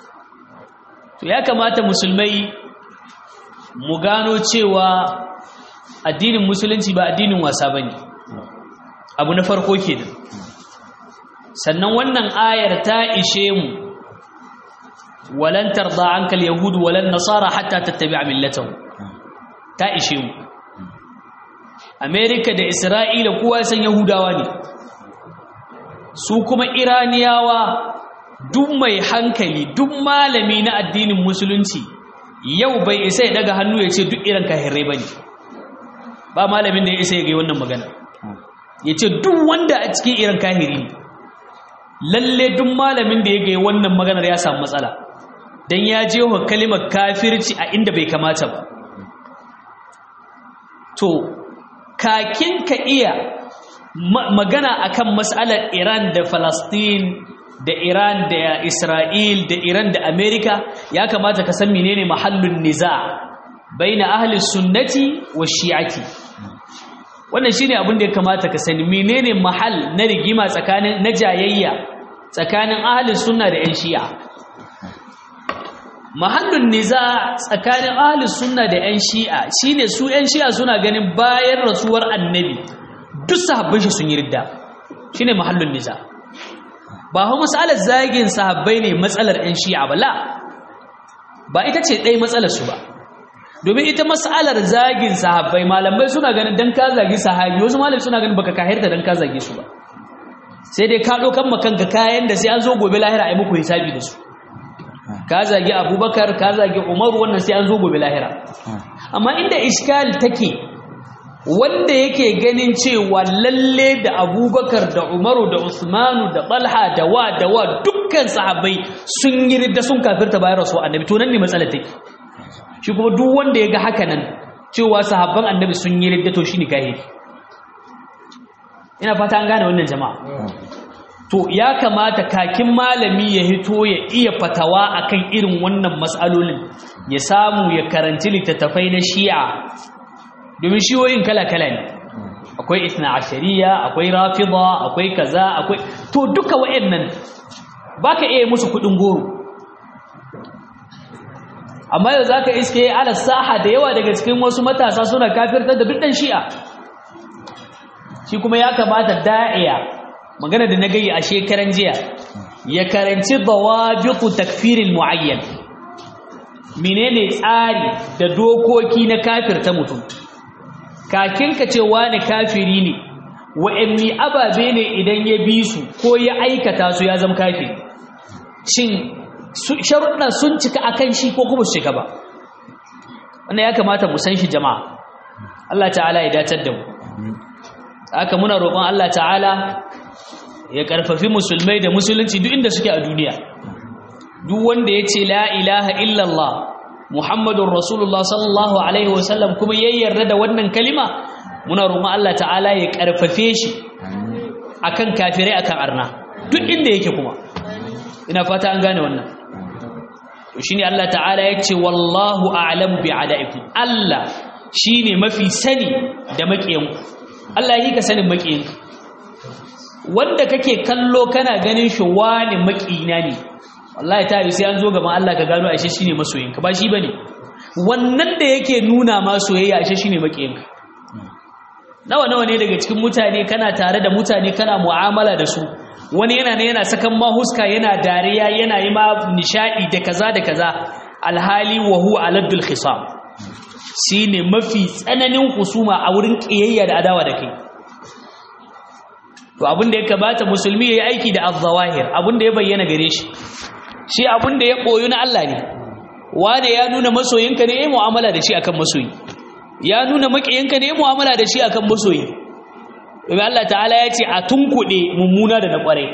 to ya kamata musulmai mu gano cewa addinin musulunci ba addinin wasa bane abu na farko kenan sannan wannan ayar ta ishe mu walan tarda anka alyahud walan nasara hatta tattabi'a millatahum ta ishe mu Amerika da Isra'ila kowa san Yahudawa ne su kuma Iraniyawa duk mai hankali duk malami na addinin musulunci yau bai isa ya daga hannu ya ce duk irin kahirai bane ba malamin da ya isa ya ga wannan magana ya ce duk wanda a cikin irin kahiri ne lalle duk malamin da ya ga wannan maganar ya samu matsala dan ya je wa kalimar kafirci a inda bai kamata ba to kakin ka iya magana akan mas'alar Iran da Palestine da Iran da Isra'il da Iran da Amerika ya kamata ka san menene mahallun niza baina ahli sunnati wa shi'ati wannan shine abin da ya kamata ka sani menene mahal na rigima tsakanin na jayayya tsakanin ahli sunna da 'yan shi'a mahallun niza tsakanin ahli sunna da 'yan shi'a shine su 'yan shi'a suna ganin bayan rasuwar annabi duk sahabbai shi sun yi ridda shine mahallun niza ba hau matsalar zagin sahabbai ne matsalar 'yan shi'a ba la ba ita ce ɗaya matsalar su ba domin ita matsalar zagin sahabbai malamai suna ganin dan ka zagi sahabi wasu malamai suna ganin baka kahirta dan ka zage su ba sai dai ka ɗaukan makanka kayan da sai an zo gobe lahira a yi muku hisabi da su ka zagi abubakar ka zagi umaru wannan sai an zo gobe lahira amma inda iskal take wanda yake ganin cewa lalle da abubakar da umaru da usmanu da balha da wa da wa dukkan sahabbai sun yi ridda sun kafirta bayan rasu annabi to nan ne matsalar take shi kuma duk wanda ya ga haka nan cewa sahabban annabi sun yi ridda to shine kahiri ina fata an gane wannan jama'a to ya kamata kakin malami ya hito ya iya fatawa akan irin wannan matsalolin ya samu ya karanci littattafai na shi'a domin shiyoyin kala-kala ne akwai isna ashariya akwai rafida akwai kaza akwai to duka wa'annan baka iya musu kudin goro amma yau zaka iske ala saha da yawa daga cikin wasu matasa suna kafirtar da duk dan shi'a shi kuma ya kamata da'iya magana da na gayi a shekaran jiya ya karanci dawabiqu takfiril muayyan menene tsari da dokoki na kafirta mutum kakin ka ce wani kafiri ne wa'anni ababe ne idan ya bi su ko ya aikata su ya zama kafiri shin sharuɗan sun cika akan shi ko kuma su cika ba wannan ya kamata mu san shi jama'a Allah ta'ala ya dacar da mu haka muna roƙon Allah ta'ala ya karfafi musulmai da musulunci duk inda suke a duniya duk wanda ya ce la ilaha illallah muhammadun rasulullah sallallahu alaihi wasallam kuma ya yarda da wannan kalima muna roƙon Allah ta'ala ya karfafe shi akan kafirai akan arna duk inda yake kuma ina fata an gane wannan to shine Allah ta'ala ya ce wallahu a'lamu bi a'daikum Allah shine mafi sani da makiyanku Allah yi ka sanin makiyanku wanda kake kallo kana ganin shi wani makina ne wallahi ta yi sai an zo gaban Allah ka gano ashe shine masoyinka ba shi bane wannan da yake nuna ma soyayya ashe shine makiyinka nawa nawa ne daga cikin mutane kana tare da mutane kana mu'amala da su wani yana ne yana sakan ma huska yana dariya yana yi ma nishadi da kaza da kaza alhali wa huwa aladul khisam shine mafi tsananin husuma a wurin kiyayya da adawa da kai to abin da ya kamata musulmi ya yi aiki da az-zawahir abin da ya bayyana gare shi shi abin da ya koyu na Allah ne wane ya nuna masoyinka ne ya mu'amala da shi akan masoyi ya nuna makiyinka ne ya mu'amala da shi akan masoyi domin Allah ta'ala ya ce a tunkuɗe mummuna da na ƙwarai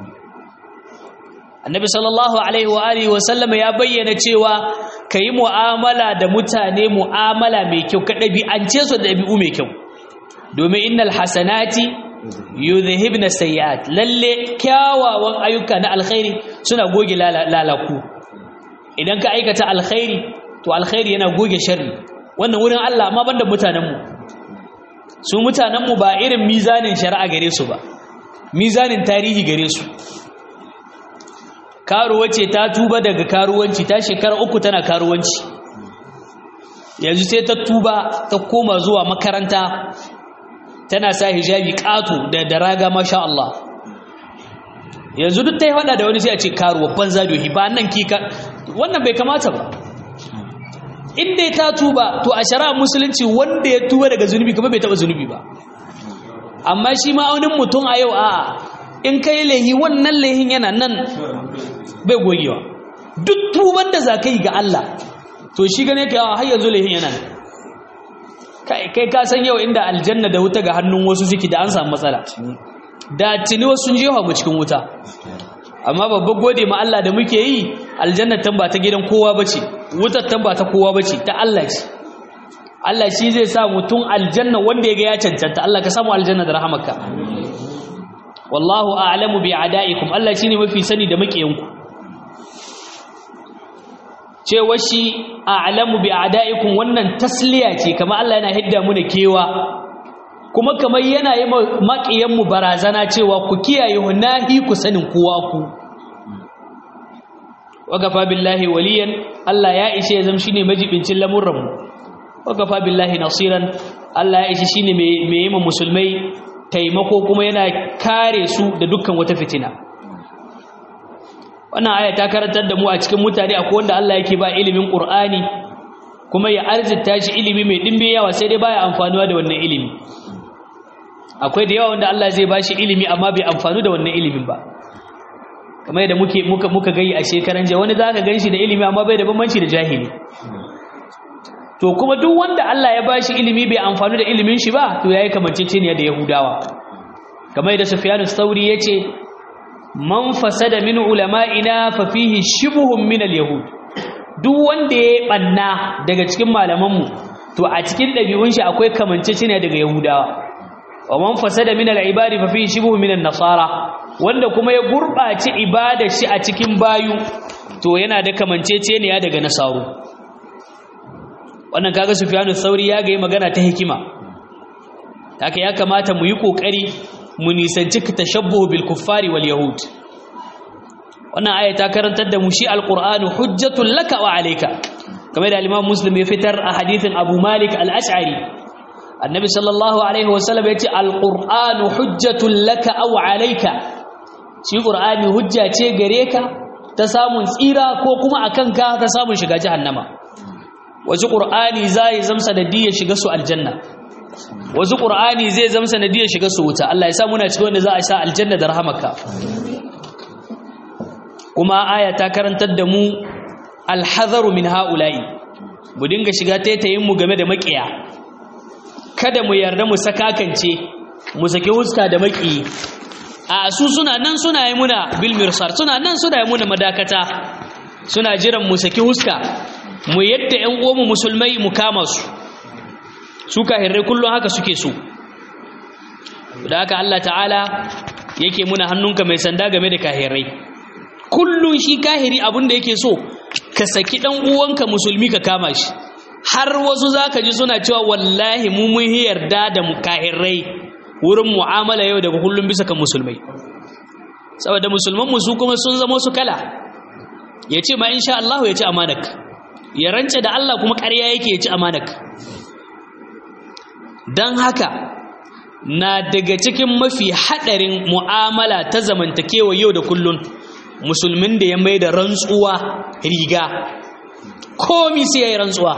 annabi sallallahu alaihi wa alihi wa sallama ya bayyana cewa ka yi mu'amala da mutane mu'amala mai kyau ka ɗabi'ance su da ɗabi'u mai kyau domin innal hasanati yudhibna sayyi'at lalle kyawawan ayyuka na alkhairi suna goge lalaku idan ka aikata alkhairi to alkhairi yana goge sharri wannan wurin Allah amma banda mutanen mu su mutanen mu ba irin mizanin shari'a gare su ba mizanin tarihi gare su karuwa ce ta tuba daga karuwanci ta shekara uku tana karuwanci yanzu sai ta tuba ta koma zuwa makaranta tana sa hijabi ƙato da da raga masha Allah yanzu duk ta yi hada da wani sai a ce karuwa banza dohi ba nan kika wannan bai kamata ba in dai ta tuba to a shari'ar musulunci wanda ya tuba daga zunubi kuma bai taba zunubi ba amma shi ma'aunin mutum a yau a in kai lehi wannan lehin yana nan bai gogewa duk tuban da za ka yi ga Allah to shi gane ka yawa har yanzu lehin yana nan kai ka san yau inda aljanna da wuta ga hannun wasu suke da an samu matsala da tuni wasu sun jefa mu cikin wuta amma babban gode ma Allah da muke yi aljanna tan ba ta gidan kowa bace wutar tan ba ta kowa bace ta Allah ce Allah shi zai sa mutum aljanna wanda ya ga ya cancanta Allah ka samu aljanna da rahamarka wallahu a'lamu bi a'daikum Allah shine mafi sani da makiyanku cewa shi a'lamu bi a'daikum wannan tasliya ce kamar Allah yana hidda mu da kewa kuma kamar yana yi makiyan mu barazana cewa ku kiyaye hunahi ku sanin kowa ku wagafa billahi waliyan Allah ya ishe zam shine majibincin lamurran mu wagafa billahi nasiran Allah ya ishe shine mai yi musulmai taimako kuma yana kare su da dukkan wata fitina wannan aya ta karantar da mu a cikin mutane akwai wanda Allah yake ba ilimin Qur'ani kuma ya arzita shi ilimi mai dimbe yawa sai dai baya amfanuwa da wannan ilimi akwai da yawa wanda Allah zai ba shi ilimi amma bai amfanu da wannan ilimin ba kamar yadda muke muka muka gayi a shekaran jiya wani zaka ganshi da ilimi amma bai da bambanci da jahili to kuma duk wanda Allah ya bashi ilimi bai amfani da ilimin shi ba to yayi kamanceceniya da Yahudawa kamar yadda Sufyan ats-Tsauri yace man fasada min ulama'ina fa fihi shibhun min al-yahud duk wanda ya banna daga cikin malamanmu to a cikin dabi'un shi akwai kamanceceniya daga Yahudawa wa man fasada min al-ibadi fa fihi shibhun min an-nasara wanda kuma ya gurbaci ibadar shi a cikin bayu to yana da kamanceceniya daga nasaru wannan kaga Sufyanu Sauri ya ga magana ta hikima haka ya kamata mu yi kokari mu nisanci tashabbuhu bil kuffari wal yahud wannan aya ta karantar da mu shi alqur'anu hujjatul laka wa alayka kamar da al-Imam Muslim ya fitar a hadithin Abu Malik al-Ash'ari annabi sallallahu alaihi wasallam ya ce alqur'anu hujjatul laka aw alayka shi qur'ani hujja ce gare ka ta samun tsira ko kuma akan ka ta samun shiga jahannama wasu qur'ani zai zamsa da diya shiga su aljanna wasu qur'ani zai zamsa da diya shiga su wuta Allah ya sa muna cikin wanda za a sa aljanna da rahamaka kuma aya ta karantar da mu alhazaru min haula'i mu dinga shiga taitayin mu game da makiya kada mu yarda mu sakakance mu saki huska da maki a su suna nan suna yi muna bil mirsar suna nan suna yi muna madakata suna jiran mu saki huska mu yadda ƴan uwanmu musulmai mu kama su su kahirrai kullum haka suke so da haka Allah ta'ala yake muna hannunka mai sanda game da kahirrai kullum shi kahiri abin da yake so ka saki dan uwanka musulmi ka kama shi har wasu zaka ji suna cewa wallahi mu mun yarda da mukahirrai wurin mu'amala yau da kullum bisa kan musulmai saboda musulman mu su kuma sun zama su kala yace ma insha Allah ya ci amanak ya rance da Allah kuma ƙarya yake ya ci amanak dan haka na daga cikin mafi hadarin mu'amala ta zamantakewa yau da kullun musulmin da ya mai da rantsuwa riga komi sai ya yi rantsuwa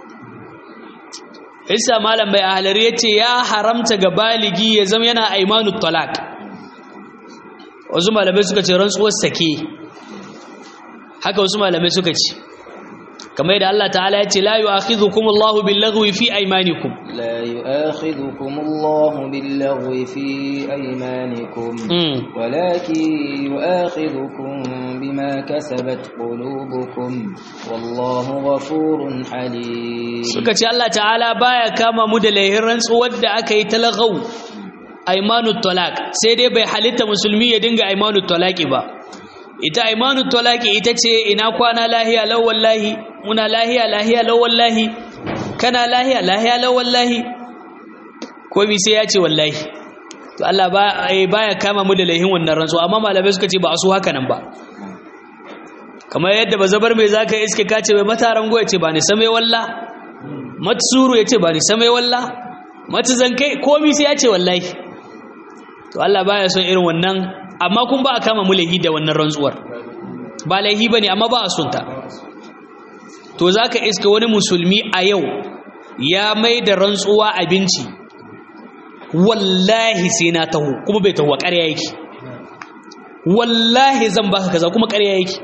isa malam bai ahalar ya ce ya haramta ga baligi ya zama yana aimanu talak wasu malamai suka ce rantsuwar sake haka wasu malamai suka ce kamar yadda Allah ta'ala ya ce la yu'akhidhukum Allahu bil-laghwi fi aymanikum لا يؤاخذكم الله باللغو في أيمانكم ولكن يؤاخذكم بما كسبت قلوبكم والله غفور حليم suka ce Allah ta'ala baya kama mu da laihin rantsuwar da aka yi talagau aimanut talaq sai dai bai halitta musulmi ya dinga aimanut talaqi ba ita aimanut talaqi ita ce ina kwana lahiya law wallahi muna lahiya lahiya law wallahi kana lahiya lahiya law wallahi komai sai ya ce wallahi to Allah ba baya kama mu da laihin wannan rantsuwa amma malamai suka ce ba a so haka nan ba kamar yadda ba zabar mai zaka iske ka ce mai mataran go ya ce ba ni same walla matsuru ya ce ba ni same walla matuzan kai komi sai ya ce wallahi to Allah baya son irin wannan amma kun ba a kama mu laihi da wannan rantsuwar ba laihi bane amma ba a son ta to zaka iska wani musulmi a yau ya mai da rantsuwa abinci wallahi sai na taho kuma bai taho ƙarya yake wallahi zan baka kaza kuma ƙarya yake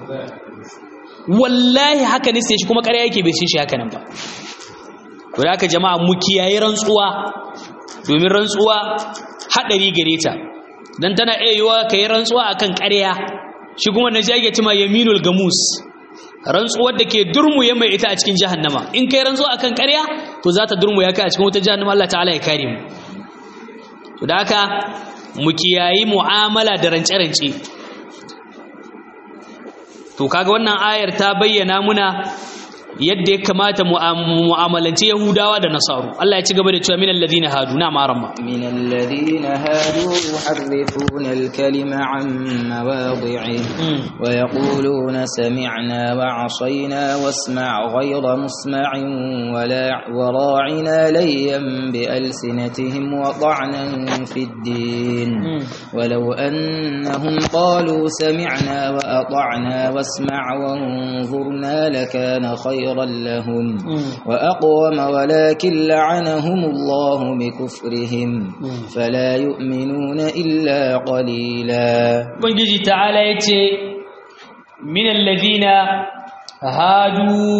wallahi haka ne sai shi kuma ƙarya yake bai ce shi haka nan ba to da haka jama'a mu kiyaye rantsuwa domin rantsuwa hadari gare ta dan tana iya yiwa kai rantsuwa akan ƙarya shi kuma na ake cima yaminul gamus rantsuwar da ke durmuye mai ita a cikin jahannama in kai rantsuwa akan ƙarya to za ta durmuya ka a cikin wata jahannama Allah ta'ala ya kare mu to da haka mu kiyayi mu'amala da rance-rance to kaga wannan ayar ta bayyana muna yadda ya kamata mu'amalance Yahudawa da Nasaru Allah ya ci gaba da cewa minal ladina hadu na maramma minal ladina hadu yuharrifuna al-kalima an mawadhi'i wa yaquluna sami'na wa 'asayna wasma' ghayra musma'in wa la wa ra'ina layyan bi alsinatihim wa ta'nan fi ad-din ولو أنهم قالوا سمعنا وأطعنا واسمع وانظرنا لكان خيرا لهم وأقوم ولكن لعنهم الله بكفرهم فلا يؤمنون إلا قليلا بنجي تعالى يتي من الذين هادوا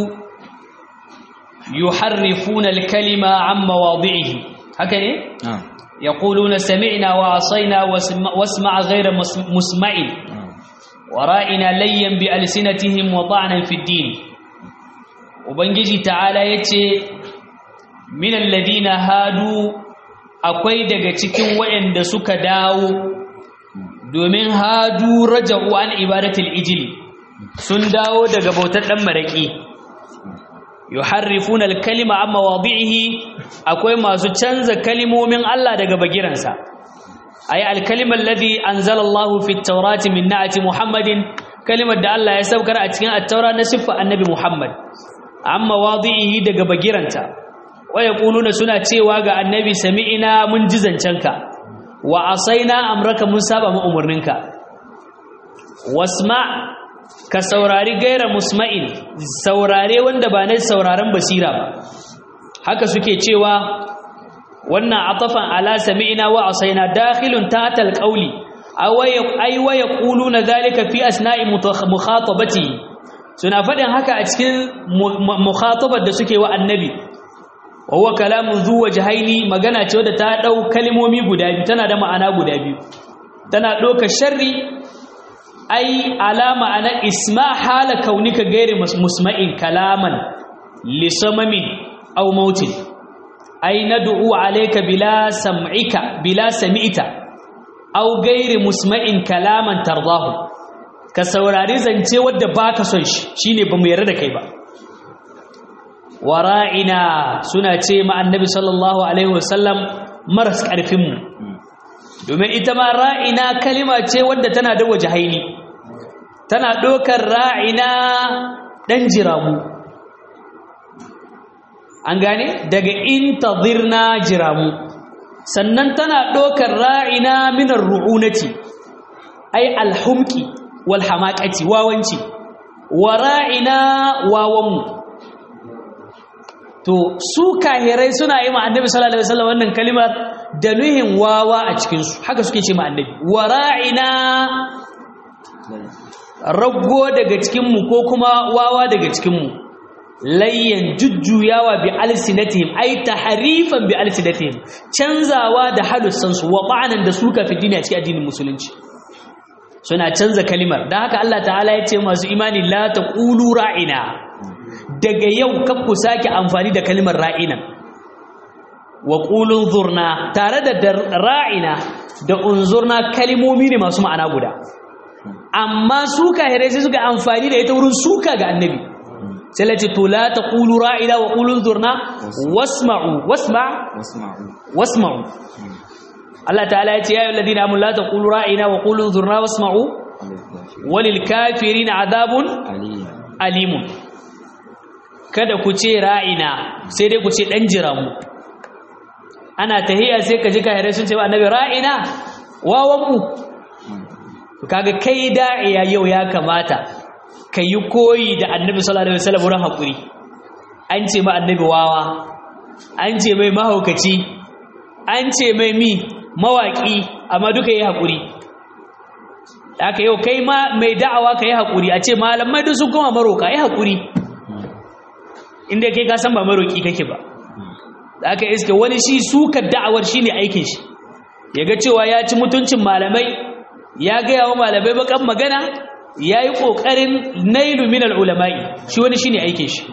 يحرفون الكلمة عن مواضعه هكذا آه. يقولون سمعنا وعصينا واسمع غير مسمع ورائنا ليا بألسنتهم وطعنا في الدين وبنجي تعالى يتي من الذين هادوا akwai daga cikin waɗanda suka dawo domin hadu raja'u an ibadatul ijli sun dawo daga bautar dan maraki yuharrifuna al-kalima an mawadi'ihi akwai masu canza kalimomin Allah daga bagiransa ay al-kalima alladhi anzala Allahu fi at-taurati min na'ati Muhammadin kalimar da Allah ya saukar a cikin at-taura na siffa annabi Muhammad an mawadi'ihi daga bagiranta wa yaquluna suna cewa ga annabi sami'ina mun ji zancenka wa asaina amraka mun saba mu umurninka wasma' ka saurari gaira musma'in saurare wanda ba na sauraron basira ba haka suke cewa wannan atafan ala sami'ina wa asaina dakhilun tahta alqawli ay wa yaquluna dhalika fi asna'i mukhatabati suna fadin haka a cikin mukhatabar da suke wa annabi wa huwa kalamun zu wajhaini magana ce wadda ta dau kalmomi guda biyu tana da ma'ana guda biyu tana doka sharri ai alama ana isma hala kaunika gairi musma'in kalaman lisamamin aw mautin ai nad'u alayka bila sam'ika bila sami'ta aw gairi musma'in kalaman tardahu ka saurari zance wanda baka son shi shine bamu yarda da kai ba wara'ina suna ce ma annabi sallallahu alaihi wasallam maras karfin mu domin ita ma ra'ina kalima ce wadda tana da wajahaini tana ɗaukar ra'ina ɗan jiramu an gane daga intazirna jiramu sannan tana ɗaukar ra'ina minar ru'unati ai alhumki wal hamaqati wawanci wa ra'ina wawanmu to su kahirai suna yi ma annabi sallallahu alaihi wasallam wannan kalimar da nuhin wawa a cikin su haka suke ce ma annabi wa ra'ina raggo daga cikin mu ko kuma wawa daga cikin mu layyan jujjuyawa bi alsinatihim ay tahrifan bi alsinatihim canzawa da halussan su wa ba'anan da suka fi dini a cikin addinin musulunci suna canza kalimar dan haka Allah ta'ala ya ce masu imani la taqulu ra'ina daga yau kan ku sake amfani da kalimar ra'ina wa qulun zurna tare da ra'ina da unzurna kalimomi ne masu ma'ana guda amma su kahirai sai suka amfani da ita wurin suka ga annabi sai lati to la taqulu ra'ina wa qulun zurna wasma'u wasma' wasma'u Allah ta'ala ya ce ya ayyuhal ladina amanu la taqulu ra'ina wa qulu zurna wasma'u walil kafirin azabun alimun kada ku ce ra'ina sai dai ku ce dan jiramu ana tahiya sai ka ji kahirai sun ce wa annabi ra'ina wawan mu kaga kai da'iya yau ya kamata ka yi koyi da annabi sallallahu alaihi wasallam wurin hakuri an ce ma annabi wawa an ce mai mahaukaci an ce mai mi mawaki amma duka yi hakuri haka yau kai ma mai da'awa ka yi hakuri a ce malamai duk sun kuma maroka yi hakuri inda kai ka san ba maroki kake ba da aka iske wani shi sukar da'awar shi ne aikin shi ya ga cewa ya ci mutuncin malamai ya gaya wa malamai bakan magana ya yi ƙoƙarin nailu min al'ulama'i shi wani shi ne aikin shi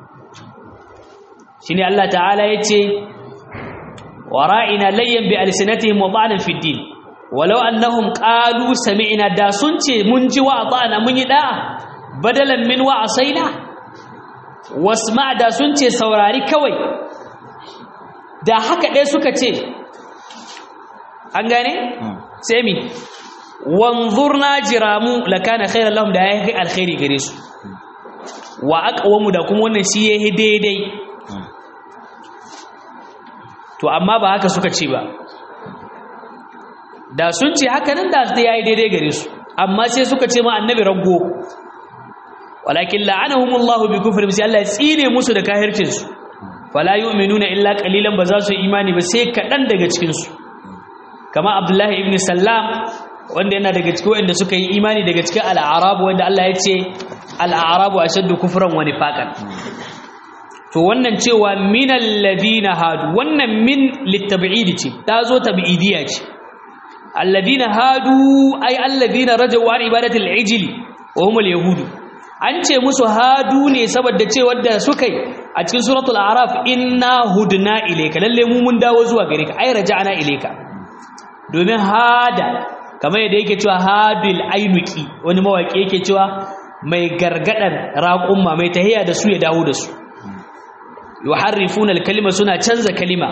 shi ne Allah ta'ala ya ce wa ra'ina layyan bi alisinatihim wa ba'anan fiddin walau annahum qalu sami'na da sun ce mun ji wa ba'ana mun yi da'a badalan min wa asaina wasma da sun ce saurari kawai da haka ɗaya suka ce an gane sai mi wanzurna jiramu lakana khairan lahum da yayi alkhairi gare su wa aqwamu da kuma wannan shi yayi daidai to amma ba haka suka ce ba da sun ce haka nan da yayi daidai gare su amma sai suka ce ma annabi raggo walakin la'anahumullahu bi kufrihim sai Allah ya tsine musu da kahircin su fala yu'minuna illa qalilan ba za su imani ba sai kadan daga cikin su kama Abdullahi ibn Sallam wanda yana daga cikin wanda suka yi imani daga cikin al-a'rab wanda Allah ya ce al-a'rabu ashaddu kufran wa nifaqan to wannan cewa minal ladina hadu wannan min litab'id ce ta zo tab'idiyya ce alladina hadu ay alladina rajau an ibadatil ijli wa humul yahudu an ce musu hadu ne saboda ce wadda suka yi a cikin suratul araf inna hudna ilayka lalle mu mun dawo zuwa gare ka ay raja'na ilayka domin hada kamar yadda yake cewa hadil ainuki wani mawaki yake cewa mai gargadar raqumma mai tahiya da su ya dawo da su yuharrifuna al-kalima suna canza kalima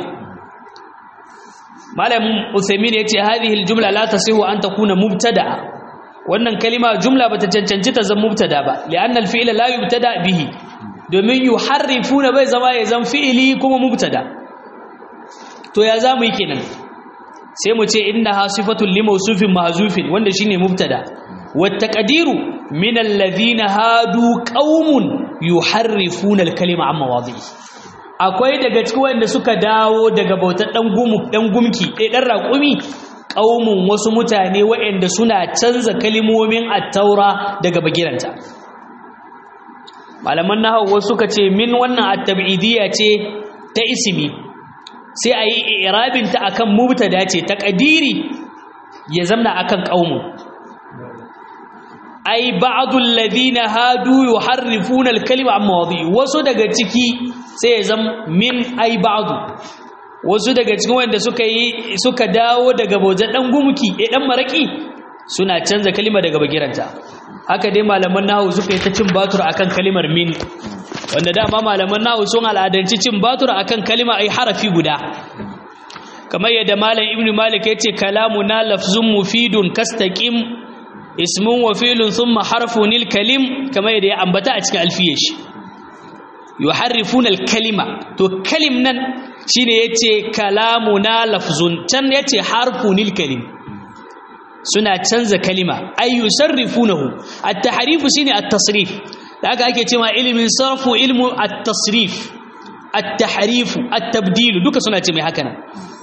malam usaymin yace hadhihi al-jumla la tasihu an takuna mubtada'a wannan kalima jumla bata cancanci ta zama mubtada ba li'anna al-fi'la la yubtada bihi domin yuharrifuna bai zama ya zama fi'ili kuma mubtada to ya zamu yi kenan sai mu ce innaha sifatul li mawsufin mahzufin wanda shine mubtada wat taqdiru min alladhina hadu qaumun yuharrifuna al-kalima amma wadhihi akwai daga cikin wanda suka dawo daga bautar dan gumu dan gumki eh dan raƙumi qaumun wasu mutane waɗanda suna canza kalimomin at-taura daga bagiranta malaman nahwu wasu suka ce min wannan at-tab'idiyya ce ta ismi sai ayi i'rabin ta akan mubtada ce taqdiri ya zamna akan qaumun ai ba'dul ladina hadu yuharrifuna al-kalima amma wadhi wasu daga ciki sai ya zam min ai ba'du wasu daga cikin wanda suka yi suka dawo daga bautar dan gumki eh dan maraki suna canza kalima daga bagiranta haka dai malaman nahwu suka yi ta cin batur akan kalimar min wanda dama malaman nahwu sun al'adanci cin batur akan kalima ai harafi guda kamar yadda malam ibnu malik yace kalamuna lafzun mufidun kastaqim ismun wa fi'lun thumma harfun kalim kamar yadda ya ambata a cikin alfiyar shi yuharrifuna al-kalima to kalim nan shine yace kalamuna lafzun can yace harfunil kalim suna canza kalima ay yusarrifunahu at-tahrifu shine at-tasrif da haka ake cewa ilmin sarfu ilmu at-tasrif at-tahrifu at-tabdil duka suna ce mai haka nan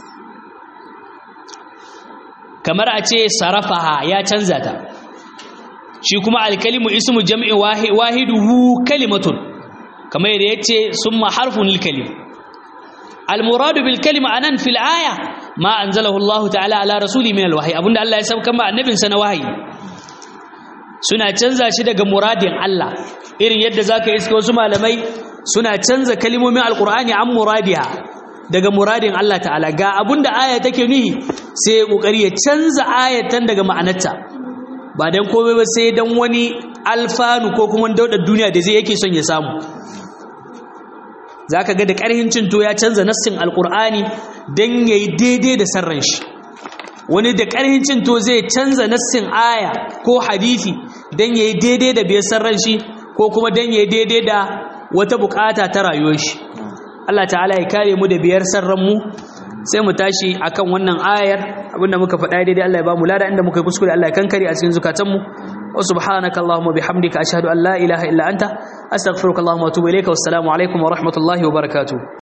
kamar a ce sarafaha ya canza ta shi kuma al-kalimu ismu jam'i wahiduhu kalimatun kamar yadda yace summa harfun lil kalim al muradu bil kalima anan fil aya ma anzalahu Allah ta'ala ala rasuli min al wahyi abunda Allah ya sauka ma annabin sa na wahayi suna canza shi daga muradin Allah irin yadda zaka iska wasu malamai suna canza kalimomin alqur'ani an muradiha daga muradin Allah ta'ala ga abunda aya take nuhi sai kokari ya canza ayatan daga ma'anarta ba dan komai ba sai dan wani alfanu ko kuma daudar duniya da zai yake son ya samu za ka ga da ƙarhin cinto ya canza nassin alƙur'ani don ya yi daidai da sarran shi wani da ƙarhin cin to zai canza nassin aya ko hadisi dan yayi daidai da bai san ran shi ko kuma dan yayi daidai da wata bukata ta rayuwar shi Allah ta'ala ya kare mu da biyar sarran mu sai mu tashi akan wannan ayar abinda muka faɗa daidai Allah ya ba mu lada inda muka yi kuskure Allah ya kankare a cikin zukatan mu wa subhanaka allahumma bihamdika ashhadu an la ilaha illa anta astaghfiruka allahumma wa atubu ilayka wassalamu alaikum wa rahmatullahi wa barakatuh